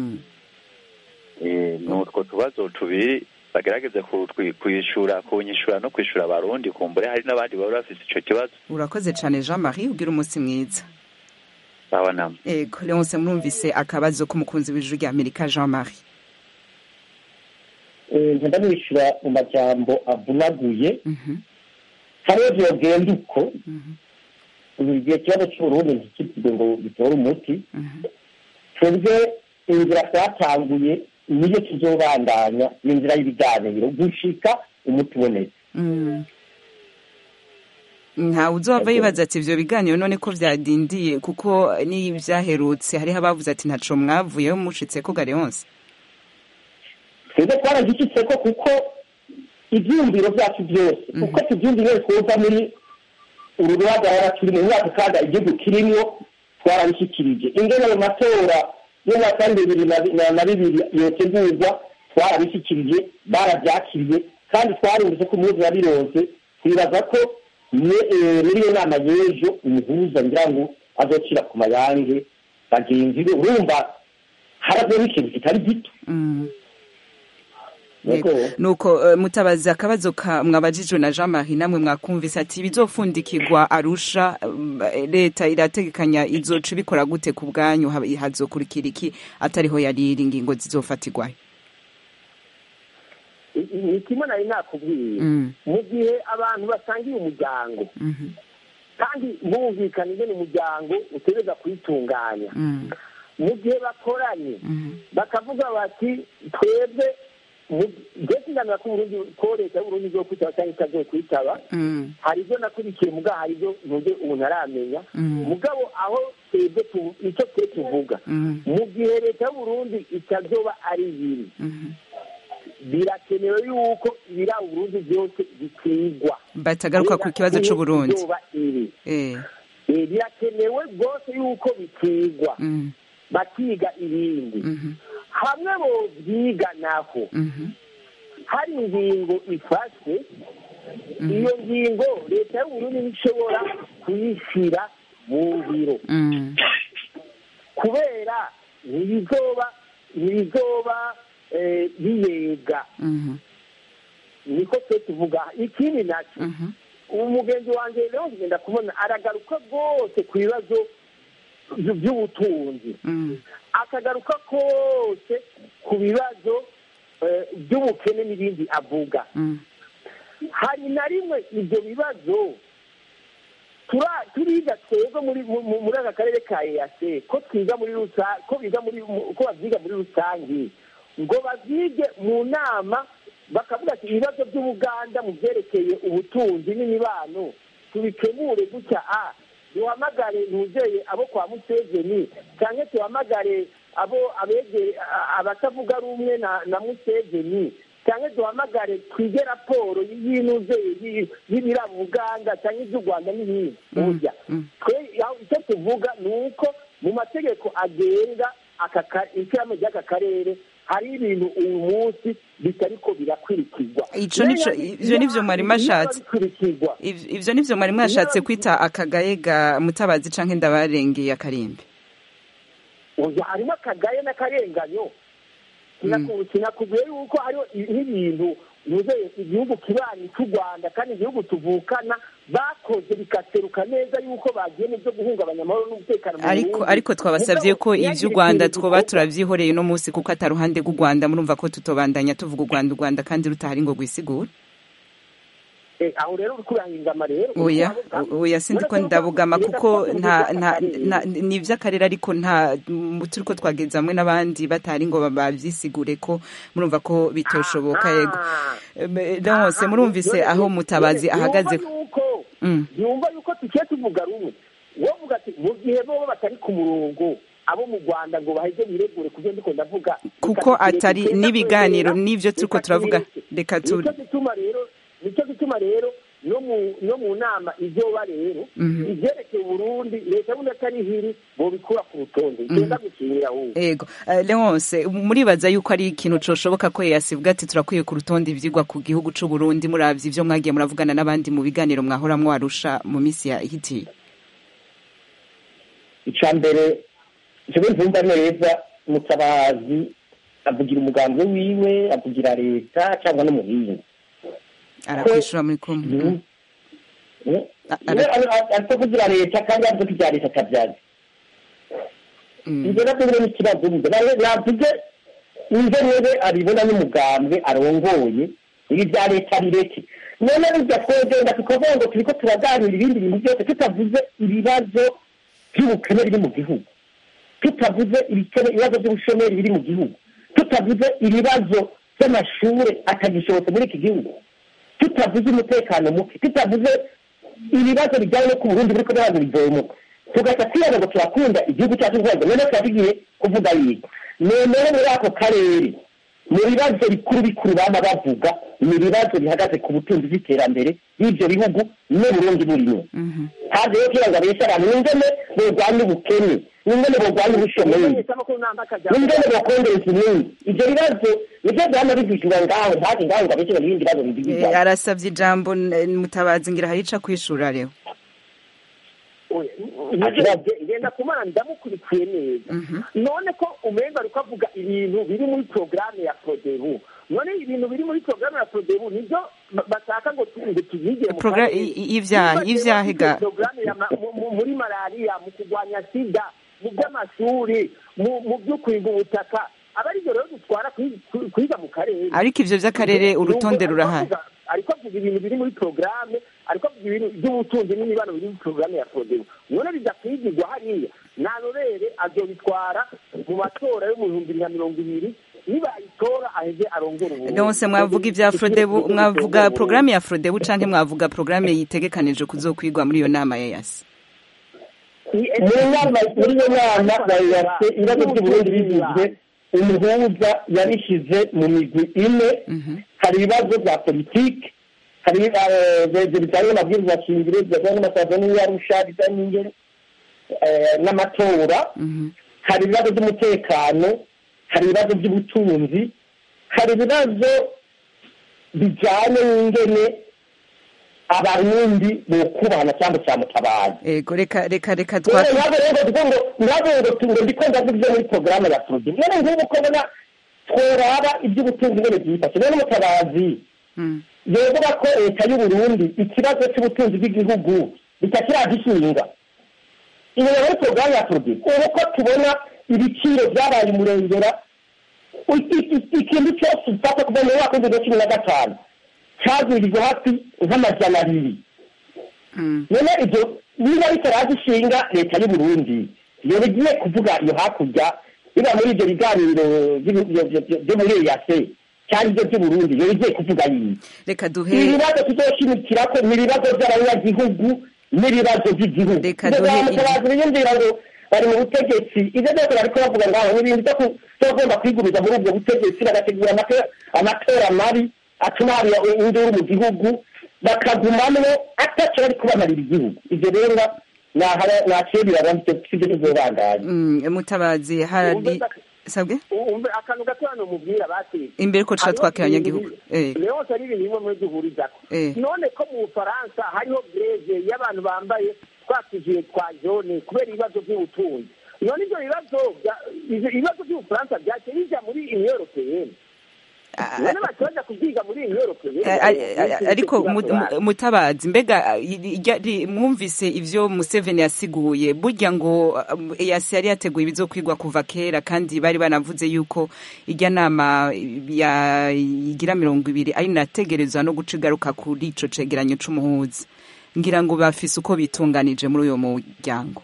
ni utwo tubazo tubiri bagerageze kwishyura kunyishyura no kwishyura abarundi kumbure hari n'abandi baba bafite icyo kibazo urakoze cyane jean marie ugira umunsi mwiza babonamo ego leonce mwumvise akabazo k'umukunzi w'ijuru rya amerika jean marie ngenda nishyura mu majambo avunaguye hariho byogenda uko igihe ikibazo cy'uburundi ntikitwe ngo bitore umuti twebwe inzira twatanguye niyo tuzobandanya n'inzira y'ibiganiro gushika umuti ubonetse ntawe uzova yibaza ati ibyo biganiro none ko byadindiye kuko n'ibyaherutse hariho abavuze ati ntaco mwavuyeho mushitse ko gare yonse twebwe twaragishitse ko kuko ibyumviro byacu byose kuko tubyumviro twumva muri uru ruhagarara turi mu mwaka kandi igihugu kirimo twarabishyikirije ingene ayo matora y'umwaka bibiri na bibiri yotegurwa twarabishyikirije barabyakiriye kandi twarumvise ko umuhuza yabironse twibaza ko muri iyo nama y'ejo umuhuza ngira ngo azocira ku mayange bagenzi be urumva haravuyemo ikintu kitari gito nuko mutabazi akabazo mwabajijwe na jean marie namwe mwakumvise ati bizofundikirwa arusha leta irategekanya izoca ibikora gute ku bwanyu hazokurikira iki atariho yariri ingingo zizofatirwayo ni kimwe nari nakubwiye mu gihe abantu basangiye umuryango kandi bumvikana ingene umuryango utegereza kuyitunganya mu gihe bakoranye bakavuga bati twebwe mbese ngamira ko uburundi ko leta y'uburundi zo kwitaba cyangwa itazoye kwitaba hari ibyo nakurikiye muga hari ibyo ntuge umuntu aramenya mugabo aho twebwe icyo twe tuvuga mu gihe leta y'uburundi itazoba ari ibiri birakenewe yuko ibira uburundi byose bikwigwa batagaruka ku kibazo c'uburundi birakenewe rwose yuko bikwigwa bakiga ibindi hamwe bo byiga naho hari ingingo ifashwe iyo ngingo leta y'uburundi ntishobora kuyishyira mu biro kubera ntibizoba ntibizoba biyega niko twe tuvuga ikindi nacyo umugenzi wanjye rero ngenda kubona aragaruka rwose ku bibazo by'ubutunzi akagaruka kose ku bibazo by'ubukene n'ibindi avuga hari na rimwe ibyo bibazo turiga twebwe muri aka karere ka eyase ko twiga muri rusange ko biga muri ko babyiga muri rusange ngo babyige mu nama bakavuga ati ibibazo by'ubuganda mu byerekeye ubutunzi n'imibano tubikemure gutya a duhamagare ntuzeye abo kwa museveni cyangwa tuhamagare abo abegere abatavuga rumwe na museveni cyangwa duhamagare twige raporo y'inuzeye y'ibiraba uganda cyangwa iby'u rwanda n'ibindi burya icyo tuvuga ni uko mu mategeko agenga ishyirahamwe ry'aka karere hari ibintu uyu munsi bitari ko birakurikizwa ivyo nivyo mwari mashatse ivyo nivyo mwari mwashatse kwita akagaye ga mutabazi canke ndabarengeye akarimbi oya harimo akagaye n'akarenganyo sinakubwiye yuko hariho nk'ibintu nuzeye igihugu kibanyi cy'u rwanda kandi igihugu tuvukana bakoze bikaseruka neza yuko bagiye mu byo guhungabanya amahoro n'umutekano mu ariko ariko twabasabye ko iby'u rwanda twoba turabyihoreye uno munsi kuko atari uruhande rw'u rwanda murumva ko tutobandanya tuvuga u rwanda u rwanda kandi rutahari ngo rwisigure aho rero uri kurangingama rero oya oya sindi ko ndabugama kuko nta nta ni iby'akarere ariko nta turi ko twageze hamwe n'abandi batari ngo babyisigure ko murumva ko bitoshoboka yego hose murumvise aho mutabazi ahagaze yumva yuko tugiye tuvuga rumwe wovuga ati mu gihe bo batari ku murongo abo mu rwanda ngo baheze biregure kubyo ndiko ndavuga kuko atari n'ibiganiro n'ibyo turiko turavuga reka tu nicyo gituma rero nicyo gituma rero no mu nama izoba rero ibyerekeye uburundi leta y'ubundi atari hiri bobikura ku rutonde igenda gukinira ahubwo yego leonce muribaza yuko ari ikintu coshoboka ko yasivuga ati turakwiye ku rutonde ivyigwa ku gihugu c'uburundi muravye ivyo mwagiye muravugana n'abandi mu biganiro mwahoramwo arusha mu misi ya hitiye icya mbere jewe ntumva neza mutabazi avugira umugambi wiwe avugira leta cyangwa n'umuhinga arakwishura muri kumwe ariko kugira leta kandi avuga ko ibya leta atabyazi ibyo nabyo biri n'ikibazo navuze inze niwe abibona n'umugambwe arongoye ibi bya leta bireke none bijya twegenda tukavuga ngo turiko turaganira ibindi bintu byose tutavuze ibibazo by'ubukene biri mu gihugu tutavuze ibibazo by'ubushomeri biri mu gihugu tutavuze ibibazo by'amashuri atagishobotse muri iki gihugu tutavuze umutekano muke tutavuze ibibazo bijyanye no ku burundi buriko n'abantu bivomuka tugaca twiyana ngo turakunda igihugu cyacu rwanda none tuba tugiye kuvuga yiga noneho muri ako karere mu bibazo bikuru bikuru baba bavuga ni ibibazo bihagaze ku butunzi bw'iterambere y'ibyo bihugu n'uburundi burimo kandi rero kugira ngo abeshe abantu n'ingene borwanya ubukene n'ingene borwanya ubushomeri n'ingene bokongereza inyungu ibyo bibazo nibyo byama bivugirwa ngaho ntazi ngaho ngo abeshe ibindi bibazo bigize arasabye ijambo mutabazi ngira harica kwishura rero ngenda kumana ndamukurikiye neza none ko umenga ariko avuga ibintu biri muri porogaramu ya prodebu none ibintu biri muri porogaramu ya prodebu nibyo bashaka ngo tubige mu ivyaha ivyaha ga muri malariya mu kurwanya sida mu by'amashuri mu byo kwimba ubutaka aba ari byo rero dutwara kwiga mu karere ariko ivyo vy'akarere urutonde rurahari ariko avuga ibintu biri muri porogaramu ariko avuga ibintu by'ubutunzi n'imibano biri muri porogaramu ya prodebu none bidakwigirwa hariya nta rorere azobitwara mu matora yo mu bihumbi bibiri na mirongo ibiri nibayitora aheze arongora uburundi nonse mwavuga ivya frodebu mwavuga porogaramu ya frodebu canke mwavuga porogaramu yitegekanije kuzokwigwa muri iyo nama ya yasi mu nama muri iyo nama bayase ibibazo by'uburundi bigizwe umuhuza yabishyize mu migwi ine hari ibibazo bya politiki hari bijyanye n'amabwiriza shingiro bijyanye n'amasezerano y'arusha bijyanye n'ingeri n'amatora hari ibibazo by'umutekano hari ibibazo by'ubutunzi hari ibibazo bijyanye n'ingene abarundi bokubana cyangwa cya mutabazi ego reka reka reka twa ntabwo rero ngo ntabwo ngo ngo ndiko ndavuga ibyo muri porogaramu ya prodi none nk'ubu ko mbona tworaba iby'ubutunzi ngene byifashe none mutabazi yovuga ko leta y'uburundi ikibazo cy'ubutunzi bw'igihugu bitakiragishinga inyuma muri porogaramu ya prodi ubu ko tubona ibiciro byabaye umurengera ikintu cyose ufata kuva mu mwaka w'ibihumbi bibiri na cumi na gatanu cyagurirwa hafi nk'amajana abiri none ibyo niba bitaragishinga leta y'uburundi iyo bigiye kuvuga iyo hakurya biba muri ibyo biganiro byo muri eyase cyangwa ibyo by'uburundi iyo bigiye kuvuga yiyi reka duhe ibibazo tuzoshimikira ko ni ibibazo by'abanyagihugu n'ibibazo by'igihugu reka duhe mutabazi biyumvira ngo bari mu butegetsi ibyo byose bariko bavuga ngaho ni ibintu byo kugomba kwigumiza muri ubwo butegetsi bagategura amatora mabi atuma haba induru mu gihugu bakagumamwo ataco bari kubamarira igihugu ivyo rero naciye birabona sivyo tuzobandanya mutabazi hari sabwe umve akantu gato hano mubwira bati imbere ko tuca twakira abanyagihugu leonse ari ibintu bimwe muri duhurizako none ko mu bufaransa hariho greve y'abantu bambaye twatujiye twa jone kubera ibibazo by'ubutunzi none ivyo bibazo ibibazo by'ubufaransa vyaciye bija muri union europeyenne none bacoja kubyiga muri union europeyenne ariko mutabazi mbega mwumvise ivyo museveni yasiguye burya ngo yasi yari yateguye ibizokwigwa kuva kera kandi bari banavuze yuko irya nama igira mirongo ibiri ari nategerezwa no guca igaruka kuri ico cegeranyo c'umuhuza ngira ngo bafise uko bitunganije muri uyo muryango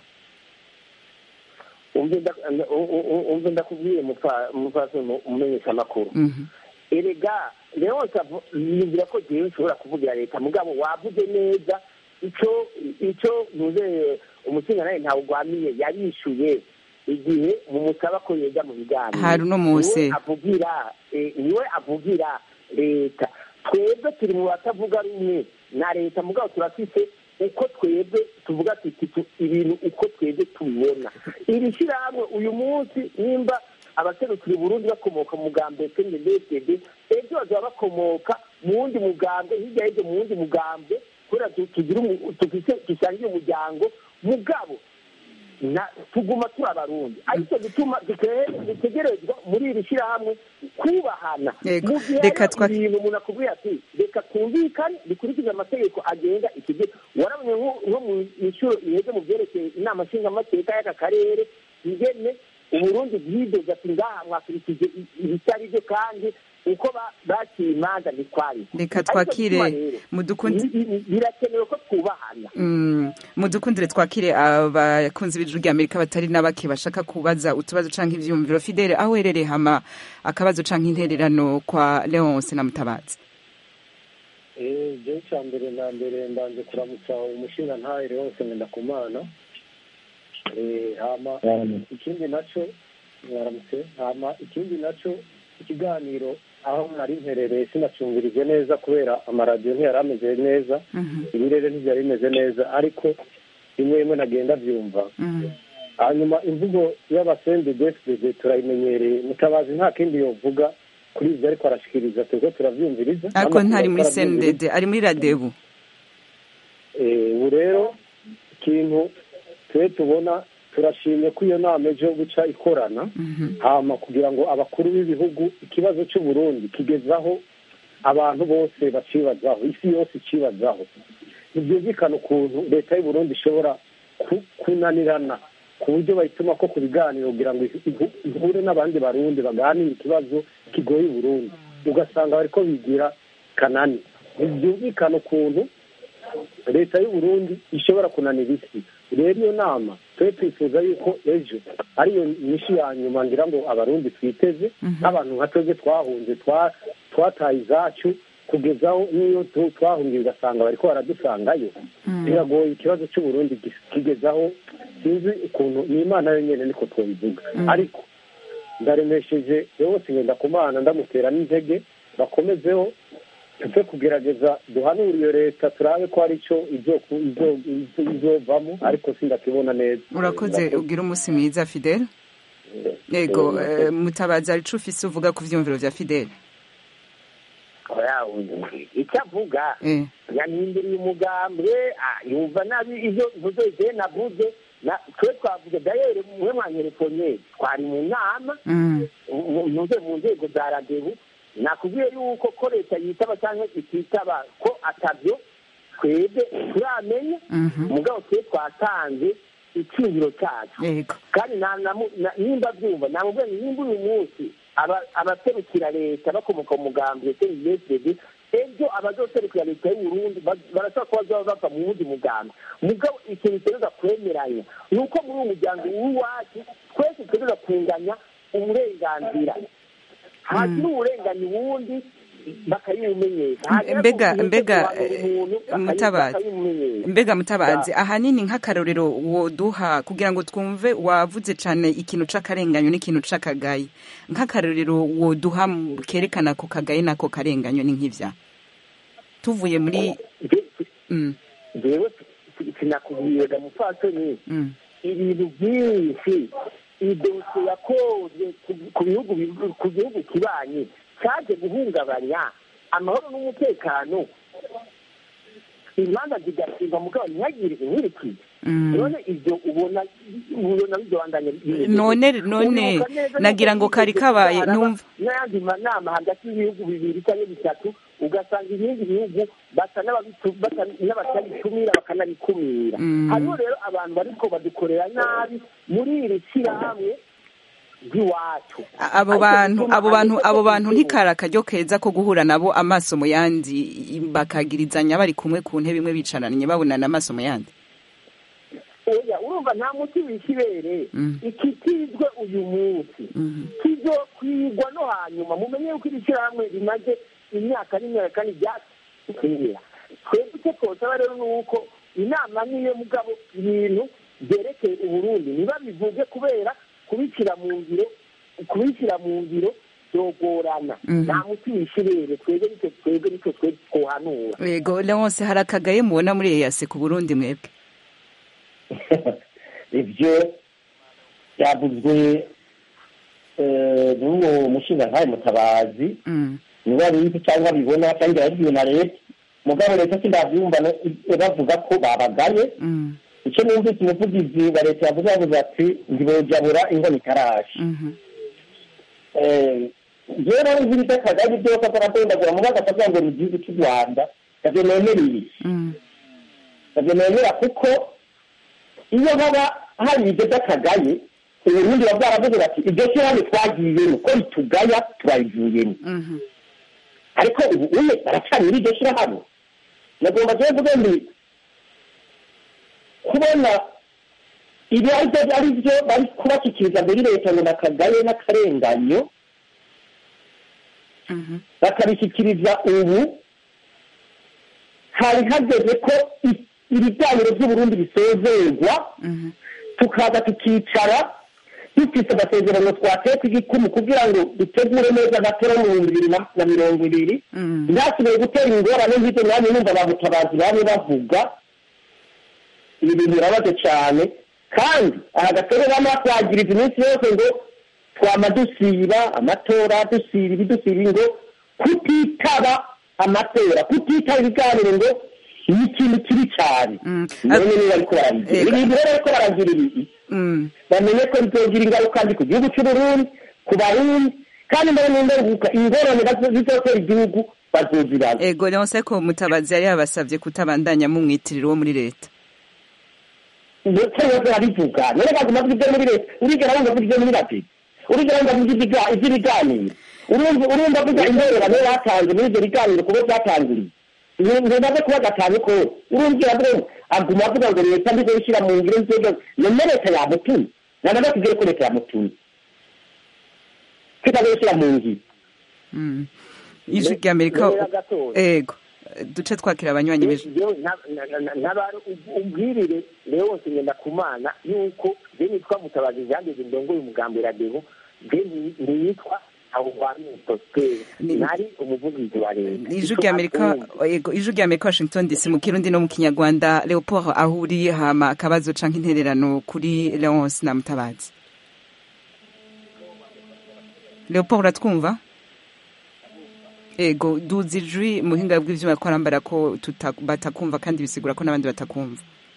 umve ndakubwiye mufasi umumenyesha amakuru erega leonce yibwira ko jewe nshobora kuvugira leta mugabo wavuze neza ico ico ntuze umusinga nawe ntawe ugwamiye yarishuye igihe mumusaba ko yega mu biganiro hari uno munsi avugira niwe avugira leta twebwe turi mu batavuga rumwe na leta mugabo turafise uko twebwe tuvuga tuti ibintu uko twebwe tubibona iri shyirahamwe uyu munsi nimba abaserukira Burundi bakomoka mu mugambi CNDD-FDD ejo bazaba bakomoka mu wundi mugambi hirya y'ibyo mu wundi mugambi kubera tugira dushangiye umuryango mugabo tuguma turi abarundi ariko gituma dutegerezwa muri iri shyirahamwe kubahana mu gihe hari ibintu umuntu akubwiye ati reka twumvikane dukurikize amategeko agenga iki gihe warabonye nko mu inshuro iheze mu byerekeye inama nshingamateka y'aka karere ingene uburundi bwidoze ati ngaha mwakurikije ibitari byo kandi uko baciye imanza ntitwari reka twakire birakenewe ko twubahana mudukundire twakire abakunzi b'ijuru rya amerika batari na bake bashaka kubaza utubazo canke ivyumviro fidele aho uherereye hama akabazo canke intererano kwa leonce na mutabazi je ca mbere na mbere ndanje kuramutsa umushinga ntahe leonce ngendakumana hama ikindi naco mwaramutse hama ikindi naco ikiganiro aho nari mperereye sinacumvirije neza kubera amaradiyo ntiyari ameze neza ibirere ntibyari bimeze neza ariko rimwe rimwe nagenda byumva hanyuma imvugo y'abasendi deside turayimenyereye mutabazi nta kindi yovuga kuri ibyo ariko arashikiriza turiko turavyumviriza ariko ntari muri sendede ari muri radebu ubu rero ikintu twe tubona turashimye ko iyo nama ejo guca ikorana hama kugira ngo abakuru b'ibihugu ikibazo cy'uburundi kigezaho abantu bose bacibazaho isi yose icibazaho ntibyumvikana ukuntu leta y'uburundi ishobora kunanirana ku buryo bayituma ko ku biganiro kugira ngo ihure n'abandi barundi baganire ikibazo kigoye uburundi ugasanga bariko bigira kanani ntibyumvikana ukuntu leta y'uburundi ishobora kunanira isi rero iyo nama twe twifuza yuko ejo ariyo nyinshi ya nyuma ngira ngo abarundi twiteze nk'abantu nka twebwe twahunze twataye izacu kugezaho n'iyo twahungiye ugasanga bariko baradusangayo biragoye ikibazo cy'uburundi kigezaho sinzi ukuntu ni imana yonyine niko twabivuga ariko ndaremesheje yose ngenda ku mana ndamutera n'intege bakomezeho tupfe kugerageza duhanure iyo leta turabe ko hari icyo izovamo ariko sindakibona neza urakoze ugira umunsi mwiza fidele yego mutabazi hari ico ufise uvuga ku vyumviro vya fidele icyo avuga yahinduriye umugambwe yumva nabi ivyo mvuze je navuze twe twavuze dayere mwe mwanyerefonye twari mu nama muze mu nzego za radebu nakubwiye yuko ko leta yitaba cyangwa ititaba ko atabyo twebwe turamenya mugabo twe twatanze icyumviro cyacu kandi nimba byumva namubwiye nimba uyu munsi abaserukira leta bakomoka mu mugambi sdb ejo abazoserukira leta y'uburundi barashobora kuba bazaba bava mu wundi mugambi mugabo ikintu tugereza kwemeranya ni uko muri uwo muryango w'iwacu twese tugereza kunganya uburenganzira hagira uburenganya uwundi bakayimumenyesha mbega mbega mutabazi mbega mutabazi ahanini nk'akarorero woduha kugira ngo twumve wavuze cyane ikintu c'akarenganyo n'ikintu c'akagayi nk'akarorero woduha kerekana ko kagayi nako karenganyo ni nk'ivya tuvuye muri jewe sinakubwiye ga mupfasoni ibintu byinshi idosiye yakoze ku bihugu ku gihugu kibanye cyaje guhungabanya amahoro n'umutekano imanza zigashinga mugabo ntihagire inkurikizi none ibyo ubona ubona bidobandanya none none nagira ngo kari kabaye numva n'ayandi manama hagati y'ibihugu bibiri cyangwa bitatu ugasanga ibindi bihugu basa n'abatabitumira bakanabikumira hariho rero abantu bariko badukorera nabi muri iri shyirahamwe ry'iwacu abo bantu abo bantu abo bantu ntikari akaryo keza ko guhura nabo amaso mu yandi bakagirizanya bari kumwe ku ntebe imwe bicaranye babonana amaso mu yandi oya urumva nta muti w'ikibere ikitizwe uyu munsi kizokwigwa no hanyuma mumenye yuko iri shyirahamwe rimaze imyaka n'imyaka kandi ryatubwira twebwe icyo twosaba rero ni uko inama niyo mugabo ibintu byerekeye uburundi niba bivuge kubera kubishyira mu ngiro kubishyira mu ngiro byogorana nta muti w'ikirere twebwe nicyo twebwe nicyo twebwe twohanura yego leonce hari akagaye mubona muri eyase ku burundi mwebwe ibyo byavuzwe n'uwo mushinga nkawe mutabazi niba bizi cyangwa bibona cyangwa yabibwiwe na leta mugabo leta sindabyumva bavuga ko babagaye icyo numvise umuvugizi wa leta yavuze yavuze ati ntibojabura inkono itarashe rero nzi ibitakagari byose ataradondagura mu bagasa kugira ngo ni igihugu cy'u rwanda ntabyo nemereye ntabyo nemera kuko iyo haba hari ibyo by'akagaye uburundi baba bwaravuze bati iryo shyirahamwe twagiyemo ko ritugaya turarivuyemo ariko ubu uye baracana muri iryo shyirahamwe nagomba rero mvuge ndi kubona ibi ari byo ari byo bari kubashyikiriza muri leta ngo nakagaye n'akarenganyo bakabishyikiriza ubu hari hageze ko ibiganiro by'uburundi bisozerwa tukaza tukicara dufite amasezerano twateka igikumu kugira ngo dutegure neza amatora mu bihumbi bibiri na mirongo ibiri ntasigaye gutera ingorane nk'ibyo mwanya numva ba mutabazi bamwe bavuga ibi bintu birabaze cyane kandi aha gatebe bamwe twagiriza iminsi yose ngo twama dusiba amatora dusiba ibidusiba ngo kutitaba amatora kutitaba ibiganiro ngo ni ikintu kibi cyane none niba ariko barabigira ibintu rero ariko baragira ibi bamenye ko bizogira ingaruka mbi ku gihugu cy'uburundi ku barundi kandi mbere n'ingaruka ingorane zizotera igihugu bazozibana ego nonse ko mutabazi yari yabasabye kutabandanya mumwitirira uwo muri leta ndetse yose arabivuga none baguma avuga ibyo muri leta urigera wumva avuga ibyo muri rapidi urigera wumva avuga iby'ibiganiro urumva avuga ingorane batanze muri ibyo biganiro kubo byatangiriye ntibaze kuba gatanu ko urumvira bwo aguma avuga ngo leta ndizo ishyira mu ngiro nzego none leta yamutumye namaze kubwira ko leta yamutumye kitazo ishyira mu ngiro ijwi rya amerika ego duce twakira abanywanyi bejo ubwirire rero wose ngenda ku mana yuko je nitwa mutabazi jandeze ndongoye umugambi radebo je ntiyitwa nari umuvugizi wa leta ijwi rya amerika ijwi rya amerika washington dc mu kirundi no mu kinyarwanda leopold aho uri hama akabazo canke intererano kuri leonce na mutabazi leopold uratwumva ego duzi ijwi muhinga bw'ivyuma ko arambara ko batakumva kandi bisigura ko n'abandi batakumva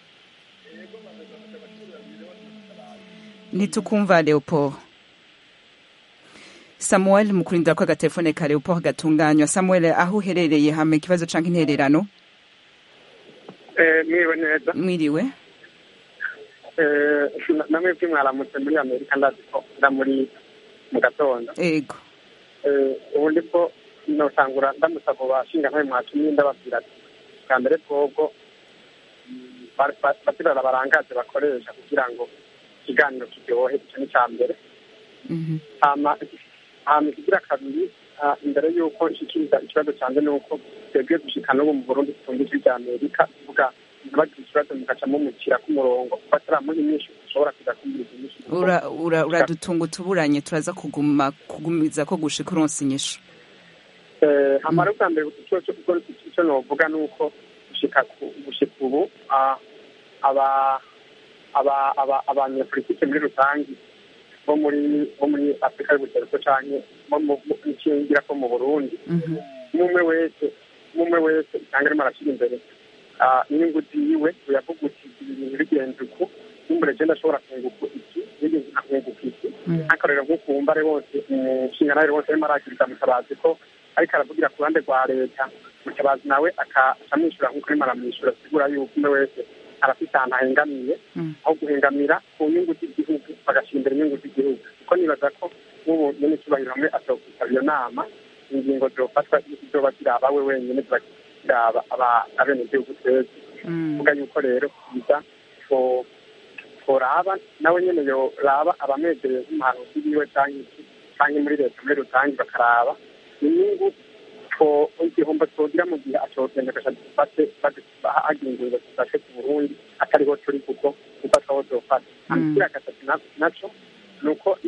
ntitukumva leopold samuel mu kurindira ko agatelefone ka leopold gatunganywa samuel aho uherereye hama ikibazo canke intererano mwiriwe neza mwiriwe namwe mwaramutse muri amerika ndazi ko nda muri mu gatondo ego ubundi bwo notangura ndamusaba bashinga ntawe mwatumye ndababwira ati bwa mbere bwobwo batirara barangaje bakoresha kugira ngo ikiganiro kiryohe icyo ni icya mbere hama ikigira kabiri imbere y'uko nshikiriza ikibazo cyanjye ni uko twebwe gushika n'ubu mu burundi tutumva ijwi rya amerika tuvuga ntibagira ikibazo mugaca mumukira k'umurongo kuko ataramuha inyinshi ushobora kuza kumviriza inyinshi uradutunga utuburanye turaza kuguma kugumiza ko gushika uronsa inyishu amara bwa mbere icyo novuga ni uko gushika ubu abanyepolitike muri rusange bo muri bo muri afurika y'ubuseruko canke ngira ko mu burundi umwe wese umwe wese usanga arimo arashyira imbere inyungu ziwe uyavuga uti ibintu bigenze uku numbure je ndashobora kunguka iki nigeze nkakunguka iki nk'akarorero nk'ukumbare bose umushingantahe wose arimo aragiriza mutabazi ko ariko aravugira ku ruhande rwa leta mutabazi nawe akamwishyura nk'uko arimo aramwishyura asigura yuko umwe wese arafite ahantu ahengamiye aho guhengamira ku nyungu z'igihugu bagashyira imbere inyungu z'igihugu kuko nibaza ko nk'ubu nyine icyubahiro hamwe ashobora kwitabira iyo nama ingingo zofatwa zoba ziraba we wenyine ziba ziraba abenegihugu twese kuvuga yuko rero biza toraba nawe nyine yoraba abamwegereye nk'umuhanuzi wiwe cyangwa muri leta muri rusange bakaraba inyungu igihombo twogira mu gihe ashobora gasha dufate hagira ingingo zifashe ku burundi atariho turi kuko gufatwa aho zofata ikiriya gatatu naco ni uko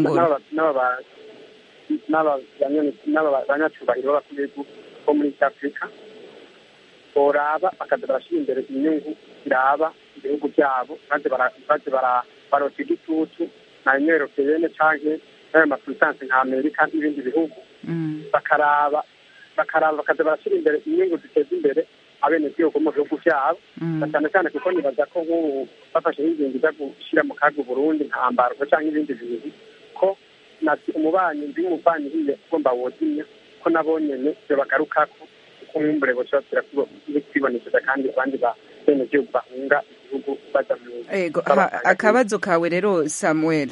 n'abanyacubahiro b'abakuru b'ibihugu bo muri east africa boraba bakaza barashyira imbere inyungu ziraba ibihugu byabo maze barota igitutu na union europeyene canke n'ayo mapurisanse nka amerika n'ibindi bihugu bakaraba bakaraba bakaza barashyira imbere inyungu ziteza imbere abenegihugu mu bihugu byabo na cyane cyane kuko nibaza ko nk'ubu bafashe nk'ingingo ijya gushyira mu kaga uburundi nta mbarwa cyangwa ibindi bintu ko umubanyi ndi umubanyi hiye ugomba wozimya ko nabo nyene ibyo bagarukako kuko nk'umbure bose basubira kwibonekeza kandi abandi ba benegihugu bahunga igihugu baja mu ego akabazo kawe rero samuel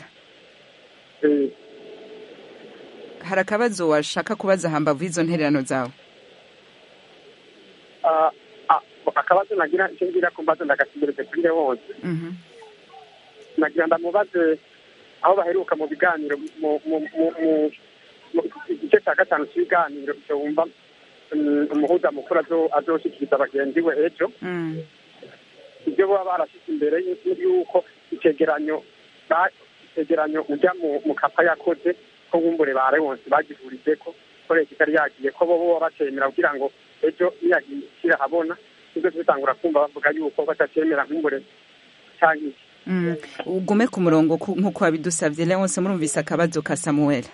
hari akabazo washaka kubaza hambavu y'izo ntererano zawe akabazo nagira icyo ngira ko mbaza ndagasimbereze kuri nde hose nagira ndamubaze aho baheruka mu biganiro mu igice cya gatanu cy'ibiganiro icyo wumva umuhuza mukuru azoshikiriza bagenzi we ejo ibyo baba barashyize imbere y'uko icyegeranyo icyegeranyo ujya mu kapa yakoze ko nkumbure ba rewonsi bagihurije ko ko leta itari yagiye ko bo baba bacemera kugira ngo ejo niyagiye kirahabona nibwo tubitangura kumva bavuga yuko batacyemera nkumbure cyangwa iki ugume ku murongo nk'uko wabidusabye leonse murumvise akabazo ka samuel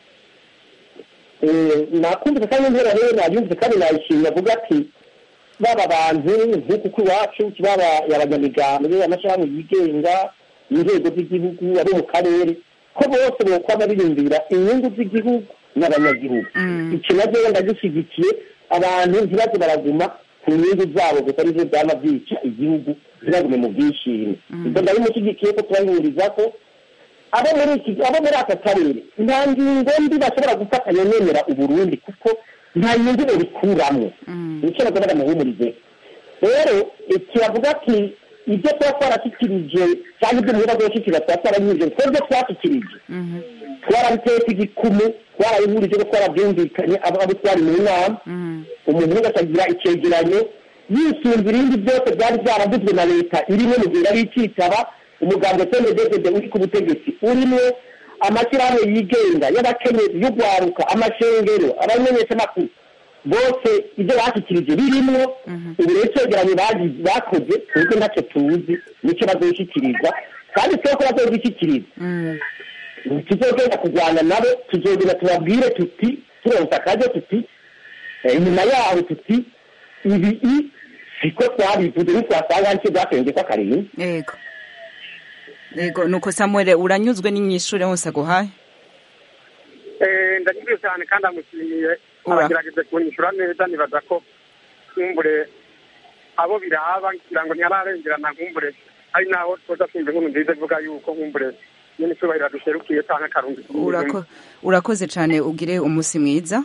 nakumvise kandi intera rero nayumvise kandi nayishimye avuga ati baba bantu nk'uku kw'iwacu baba abanyamigambwe amashirahamwe yigenga inzego z'igihugu abo mu karere ko bose bokwama biyumvira inyungu z'igihugu n'abanyagihugu icyo nabyo ndagishyigikiye abantu ntibaze baraguma ku nyungu zabo gusa arivyo vyama vyica igihugu ntibagume mu bwishime ibyo ndabimushyigikiye ko turahuriza ko abo muri iki abo muri aka karere nta ngingo mbi bashobora gufatanya nemera uburundi kuko nta nyungu babikuramwo nicyo nagomba ndamuhumurize rero kiravuga ati ibyo tuba twarashyikirije cyangwa ibyo mubiba byashyikiriza tuba twaranyujije twebwe twashyikirije twarabitetse igikumu twarabihurije ko twarabyumvikanye abo twari mu nama umuntu wese agira icyegeranyo yisunze ibindi byose byari byaravuzwe na leta irimo mu gihe yari ikitaba umuganga sendedede uri ku butegetsi urimo amashyirahamwe yigenga y'abakenyezi y'urwaruka amashengero abamenyeshamakuru bose ibyo bashyikirije birimo ubu rero icyegeranyo bakoze twebwe ntacyo tuzi nicyo bazoshyikiriza kandi twe ko bazozishyikiriza tuzogenda kurwana nabo tuzogenda tubabwire tuti turonsa akaryo tuti inyuma yaho tuti ibi siko twabivuze ntitwasanga hari icyo byakwenge ko akarindwi yego yego nuko samuel uranyuzwe n'inyishure hose aguhaye ndanyuzwe cyane kandi amushimiye aragerageza kunyishura neza nibaza ko nkumbure abo biraba ngira ngo ntiyararengerana nkumbure ari naho twoza twumva inkuru nziza ivuga yuko nkumbure nyine icyubahiro dusherukiye cyangwa akarungi urakoze cyane ugire umunsi mwiza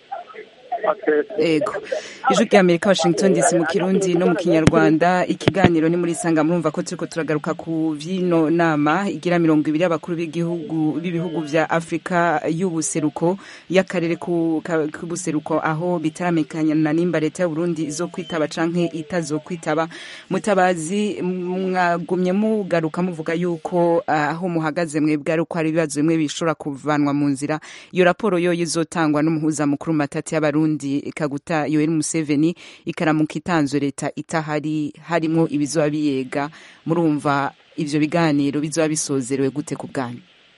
ego ijwi rya amerika washington dc mu kirundi no mu kinyarwanda ikiganiro ni muri sanga murumva ko turiko turagaruka ku vyino nama igira mirongo ibiri y'abakuru b'igihugu b'ibihugu vya afurika y'ubuseruko y'akarere k'ubuseruko aho bitaramekana nimba leta y'uburundi izo kwitaba canke itazokwitaba mutabazi mwagumye mugaruka muvuga yuko aho muhagaze mwebwe ari uko hari ibibazo bimwe bishobora kuvanwa mu nzira iyo raporo yo izotangwa n'umuhuza mukuru matati y'abarundi Burundi Kaguta Yoweri Museveni ikaramuka itanzwe leta itahari harimo ibizoba biyega murumva ivyo biganiro bizoba bisozerewe gute ku bwanyu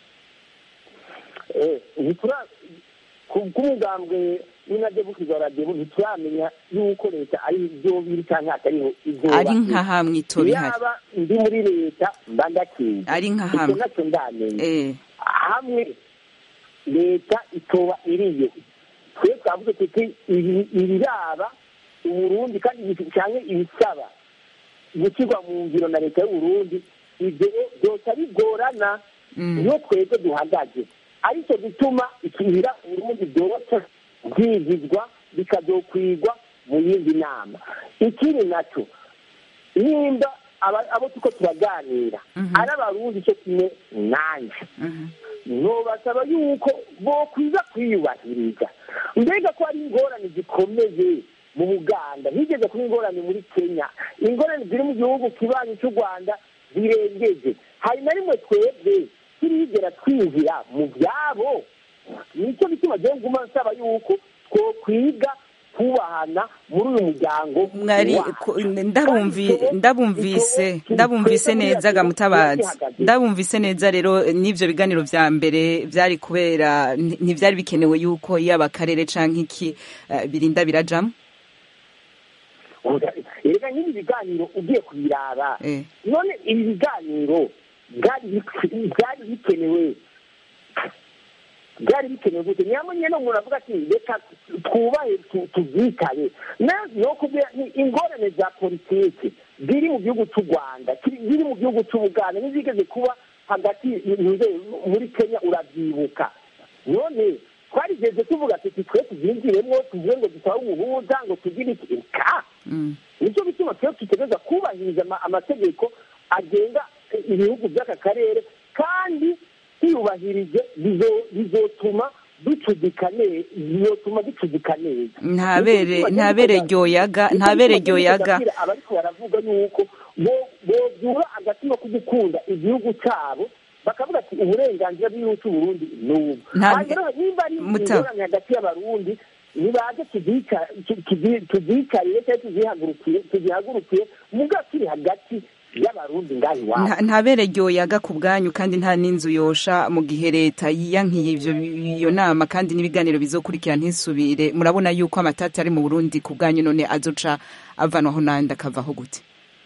kubw'umugambwe n'inadebukiza radiyo ntituramenya yuko leta ari ibyo biri cyangwa atariho ari nka hamwe itora ihari yaba ndi muri leta mba ndakeye ari nka hamwe icyo nacyo ndamenya hamwe leta itoba iriyo twe twavuze tuti ibiraba uburundi kandi cyane ibisaba gushyirwa mu ngiro na leta y'uburundi ibyo byose bigorana niyo twebwe duhagaze aricyo gituma ikibira uburundi byoroshye byigizwa bikazokwigwa mu yindi nama ikindi nacyo nimba abo tuko turaganira ari abarundi cyo kimwe nanjye ntubasaba yuko bokwiza kwiyubahiriza mbega ko ari ingorane zikomeye mu buganda higeze kuba ingorane muri kenya ingorane ziri mu gihugu kibanyi cy'u rwanda zirengeje hari na rimwe twebwe turigera twinjira mu byabo nicyo bituma agiye nguma nsaba yuko twokwiga kubahana muri uyu muryango mwari ndabumvise ndabumvise neza gamutabazi ndabumvise neza rero n'ivyo biganiro vya mbere vyari kubera ntivyari bikenewe yuko yaba akarere canke iki birinda birajamwo reka nk'ibi biganiro ugiye kubiraba none ibi biganiro byari bikenewe byari bikenewe gute nyamara no umuntu avuga ati reka twubahe tubyitaye no kubwira ingorane za politiki ziri mu gihugu cy'u rwanda ziri mu gihugu cy'ubuganda n'izigeze kuba hagati muri kenya urabyibuka none twarigeze tuvuga tuti twe tubyinjiremo tuvuge ngo dusabe umuhuza ngo tugire iki ka nicyo bituma twe dutegereza kubahiriza amategeko agenga ibihugu by'aka karere kandi tuyubahirije bizotuma ducudika neza bizotuma ducudika neza ntabere ryoyaga ntabere ryoyaga abariko baravuga yuko bobyura agatima ko gukunda igihugu cyabo bakavuga ati uburenganzira bw'igihugu cy'uburundi ni ubu nimba ari ingorane hagati y'abarundi nibaze tuzicarire cyangwa tuzihagurukiye muga turi hagati y'abarundi ngaho iwabo ntabere ryoyaga ku bwanyu kandi nta n'inzu yosha mu gihe leta yiyankiye ivyo iyo nama kandi n'ibiganiro bizokurikira ntisubire murabona yuko amatati ari mu burundi ku bwanyu none azoca avanwaho n'andi akavaho gute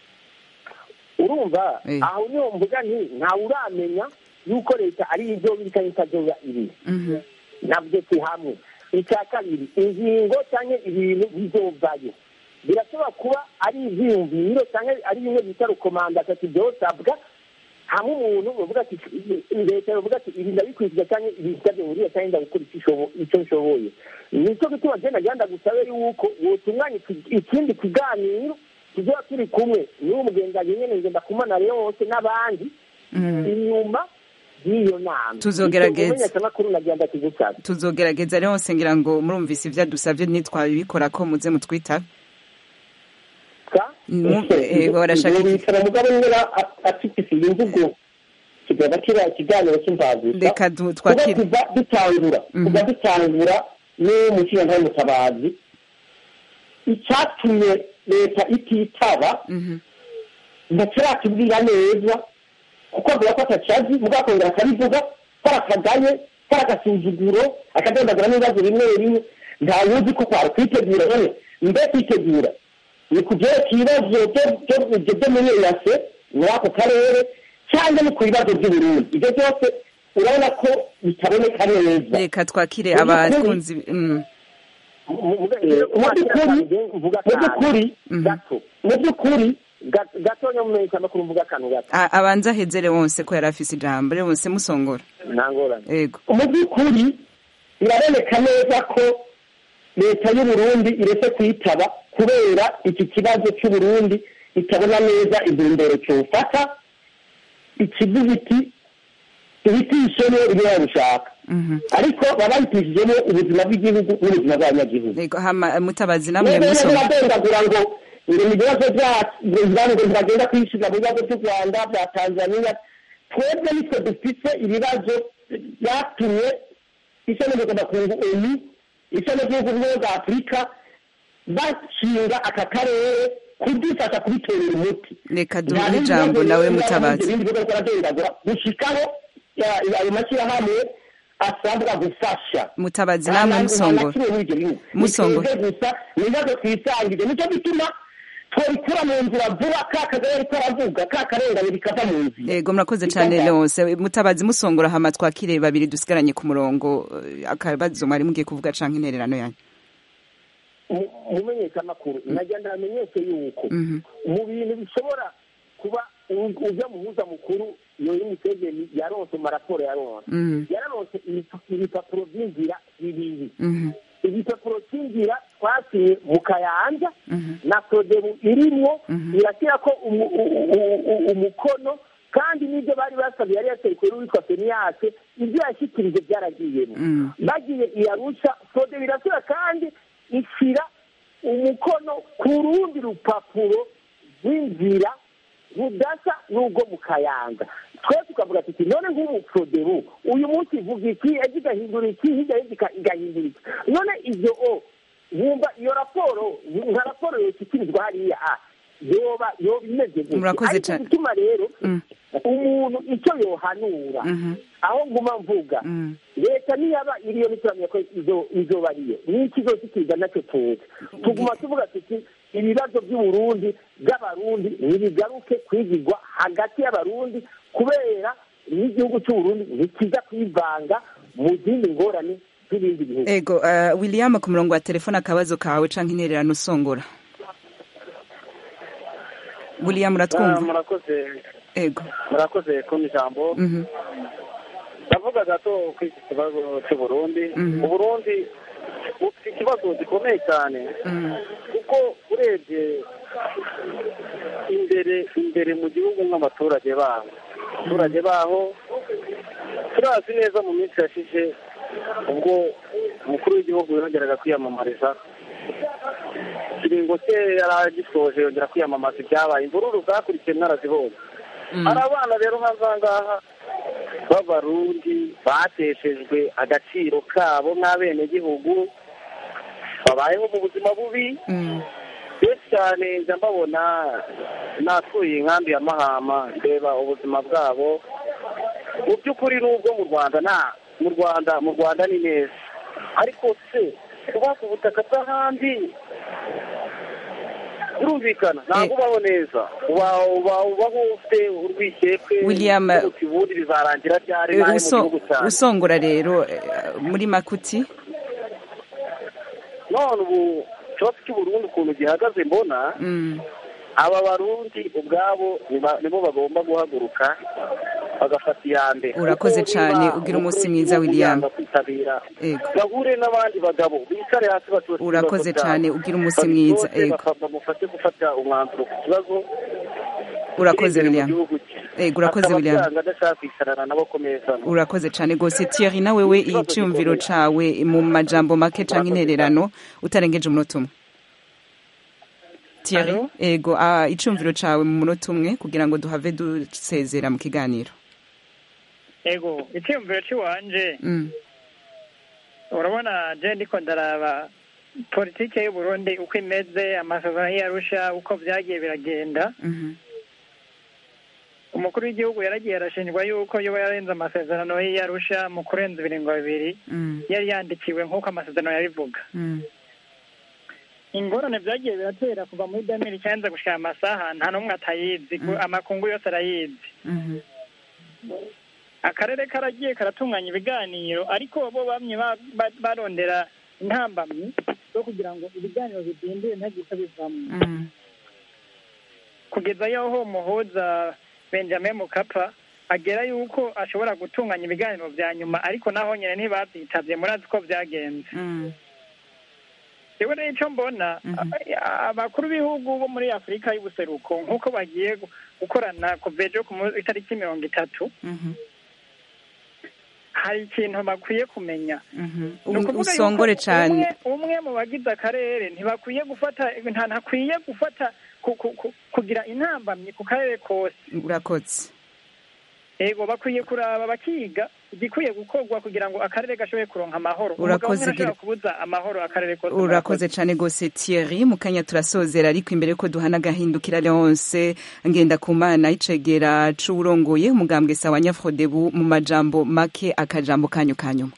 urumva aho niho mvuga nti ntawe uramenya yuko leta ari ibyo bita itazoba iri nabyo si hamwe icya kabiri ingingo cyangwa ibintu bizovayo birashobora kuba ari ibyiyumviro cyangwa ari bimwe bita rukomanda ati byosabwa hamwe umuntu bavuga ati leta bavuga ati ibi ndabikurikiza cyangwa ibi ndabihuriye cyangwa ndagukora icyo nshoboye nicyo gituma agenda agenda gusabe yuko wotunganya ikindi kiganiro tuzaba turi kumwe n'uwo mugenzi nyine ngenda kumana rero hose n'abandi inyuma y'iyo nama tuzogerageza nagenda kigusaba tuzogerageza rero hose ngira ngo murumvise ibyo dusabye ntitwabibikora ko muze mutwitabe barashaka mugabo nyira afite imvugo kigaba kiriya ikiganiro cy'imvagusa reka twakire kuva dutangura kuva dutangura n'umushinga mutabazi icyatumye leta ititaba ntakiratubwira neza kuko avuga ko atacazi mugakongera akabivuga ko akagaye ko agasuzuguro akadondagura n'ibibazo bimwe bimwe nta wuzi ko kwari kwitegura none mbe kwitegura ni ku byerekeye ibibazo byo muri eyase muri ako karere cyangwa ni ku bibazo by'uburundi ibyo byose urabona ko bitaboneka neza reka twakire abakunzi mu by'ukuri mu by'ukuri gatonya mumenyesha amakuru mvuga akantu gato abanza ahezere wose ko yari afise ijambo rero wose musongora ntangorane yego mu by'ukuri biraboneka neza ko leta y'uburundi iretse kuyitaba kubera iki kibazo cy'uburundi itabona neza intumbero cyofata ikivuga iti tuhitishemo ibyo babushaka ariko baba bahitishijemo ubuzima bw'igihugu n'ubuzima bw'abanyagihugu mutabazi namwe rero musongora biradondagura ngo ngo mu bibazo byacu ngo ntibagenda kwishyura mu bibazo by'u rwanda bya tanzania twebwe nitwe dufite ibibazo byatumye ishami mpuzamakungu onu ishami ry'ibihugu bimwe bwa afurika bashinga aka karere kudufasha kubitorera umuti reka duhe ijambo nawe mutabazi ibindi bigo biradondagura gushikaho ayo mashyirahamwe asabwa gufasha mutabazi namwe musongora musongora gusa ni ibibazo twisangije nicyo gituma twabikura mu nzira vuba ka kagari ariko aravuga ka karengane bikava mu nzira yego murakoze cyane rwose mutabazi musongora hama twakire babiri dusigaranye ku murongo akabazo mwari mugiye kuvuga canke intererano yanyu mumenyeshamakuru nagenda bamenyeshe yuko mu bintu bishobora kuba ujya muhuza mukuru yoyi museveni yaronse maraporo yaronse yararonse ibipapuro by'inzira bibiri ibipapuro cy'inzira twasiye mu kayanja na sodebu irimwo irashyira ko umukono kandi n'ibyo bari basabye yari yatekwe n'uwitwa feniyase ibyo yashyikirije byaragiyemo bagiye iyarusha sodebu irashyira kandi ishyira umukono ku rundi rupapuro rw'inzira rudasa n'ubwo mu kayanga twe tukavuga tuti none nk'umuprodebu uyu munsi ivuga iki ejo igahindura iki hirya y'iki igahindura iki none ibyo o wumva iyo raporo nka raporo yoshyikirizwa hariya a yoba yoba imeze gutya Murakoze ariko cyane. gutuma rero umuntu icyo yohanura aho nguma mvuga leta niyaba iriyo ntituramenya ko izo- izoba ariyo n'iki izoshyikiriza nacyo tuzi tuguma tuvuga tuti ibibazo by'uburundi by'abarundi ntibigaruke kwigirwa hagati y'abarundi kubera n'igihugu cy'uburundi ntikiza kwivanga mu zindi ngorane z'ibindi bihugu ego uh, william ku murongo wa telefone akabazo kawe canke intererano usongora william uratwumva murakoze ego murakoze kumpa ijambo Mhm. ndavuga gato kuri iki kibazo cy'uburundi Mhm. uburundi bufite ikibazo gikomeye cyane Mhm. kuko urebye imbere imbere mu gihugu nk'abaturage baho abaturage baho turazi neza mu minsi yashize ubwo umukuru w'igihugu yongeraga kwiyamamariza ikiringo cye yari agisoje yongera kwiyamamaza ibyabaye imvururu zakurikiye mwarazibonye hari abana rero nk'aha ngaha b'abarundi bateshejwe agaciro kabo nk'abenegihugu babayeho mu buzima bubi benshi cyane njya mbabona natuye inkambi ya mahama ndeba ubuzima bwabo mu by'ukuri n'ubwo mu rwanda nta mu rwanda mu rwanda ni neza ariko se kuba ku butaka bw'ahandi birumvikana ntabwo ubaho neza uba uba ubaho ufite urwikekwe William, uti ubundi bizarangira ryari nawe mu Uso- gihugu cyanjye usongora rero eh, muri makuti none ubu ikibazo cy'uburundi ukuntu gihagaze mbona Mm. aba barundi ubwabo niba- nibo bagomba guhaguruka bagafata iya mbere Urakoze Kuko cyane, niba ugira umunsi umukuru mwiza, w'igihugu William. yanga kwitabira Ego. bahure n'abandi bagabo bicare hasi batose Urakoze ibibazo cyane, byabo. ugira umunsi Babitoze, mwiza, ego. baka- bamufashe gufata umwanzuro ku kibazo urakoze kiri imbere mu william gihugu cye. ego urakoze Akaba william byanga adashaka kwicarana nabo ku meza urakoze cyane rwose thierry nawe we iciyumviro cawe mu majambo make canke intererano utarengeje umunota umwe thierry ego ah, iciyumviro cawe mu munota umwe kugira ngo duhave dusezera mu kiganiro ego icyiyumviro cy'iwanje Mm. urabona je ndiko ndaraba politike y'uburundi uko imeze amasezerano y'arusha uko vyagiye biragenda Mhm. umukuru w'igihugu yaragiye arashinjwa yuko yoba yarenze amasezerano y'arusha mu kurenza ibiringo bibiri Mm. yari yandikiwe nk'uko amasezerano yabivuga Mm. ingorane vyagiye biratera kuva muri damiri icyanza gushika amasaha nta n'umwe atayizi ku- amakungu yose arayizi Mhm. akarere karagiye karatunganya ibiganiro ariko bo bamye ba- ba- barondera intambamyi zo kugira ngo ibiganiro bidindire ntagise bivamo Mm. kugeza yaho umuhuza benjamin mukapa agera yuko ashobora gutunganya ibiganiro vya nyuma ariko naho nyine ntibavyitabye murazi ko vyagenze Mm. yewe rero ico mbona a- abakuru b'ibihugu bo muri afurika y'ubuseruko nk'uko bagiye gu- gukorana kuva ejo ku mu- itariki mirongo itatu Mhm. hari ikintu bakwiye kumenya Mhm. Ni U- ukuvuga usongore yuko cane umwe umwe mu bagize akarere ntibakwiye gufata nta ntakwiye gufata ku- ku- ku- kugira intambamyi ku karere kose urakoze ego bakwiye kuraba bakiga igikwiye gukorwa kugira ngo akarere gashobore kuronka amahoro Urakoze, umugabo umwe Gira- arashobora kubuza amahoro akarere kose urakoze cyane rwose thierry mu kanya turasozera ariko imbere ko duhana agahindukira leonce ngenda ku mana icegera c'uwurongoye umugambwe sawa nyafrodebu mu majambo make akajambo kanyu ka nyuma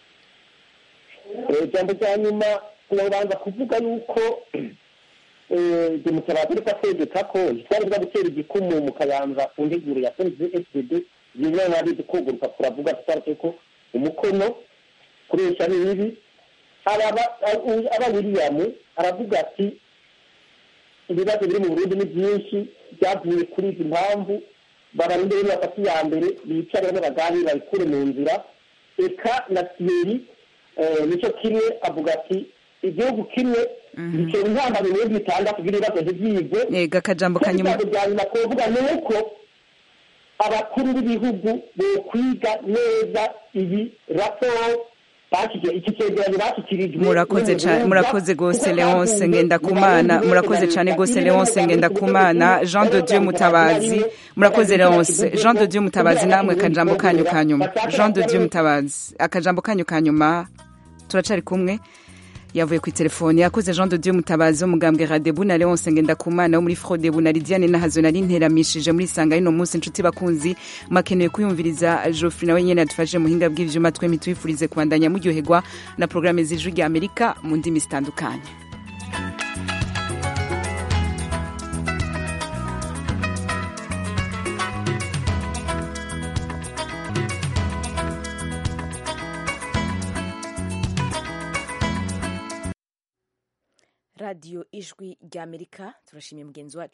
Eh, ijambo rya nyuma turabanza kuvuga yuko demokarasi ariko ategeka ko twari bwa gutera igikumu mu kayanza ku nteguro ya fpd bimwe na bindi kuguruka turavuga tutari ko umukono kuresha ni bibi aba aba william aravuga ati ibibazo biri mu burundi ni byinshi byavuye kuri izi mpamvu babarinde rero bafata iya mbere bicare bamwe baganire babikure mu nzira eka na thierry nicyo kimwe avuga ati igihugu kimwe gitera intambara ibihumbi bitandatu by'ibibazo ntibyigwe ega akajambo ka nyuma ijambo rya nyuma twavuga ni uko abakuru b'ibihugu bokwiga neza iyi raporo bashyize iki cyegeranyo bashyikirijwe murakoze cyane murakoze rwose leonce ngendakumana murakoze cyane rwose leonce ngendakumana jean de dieu mutabazi murakoze leonce jean de dieu mutabazi namwe akajambo kanyu ka nyuma jean de dieu mutabazi akajambo kanyu ka nyuma turacari kumwe yavuye ku telefone yakoze jean de dieu mutabazi wo mugambwe radebu na leonce ngendakumana wo muri frodebu na lidiane nahazo nari nteramishije muri sanga y'uno munsi inshuti bakunzi makeneye kuyumviriza joffrey nawe nyene yadufashe muhinga bw'ivyuma twemi twifurize kubandanya muryoherwa na porogaramu z'ijwi rya amerika mu ndimi zitandukanye radiyo ijwi ry'amerika turashimiye mugenzi wacu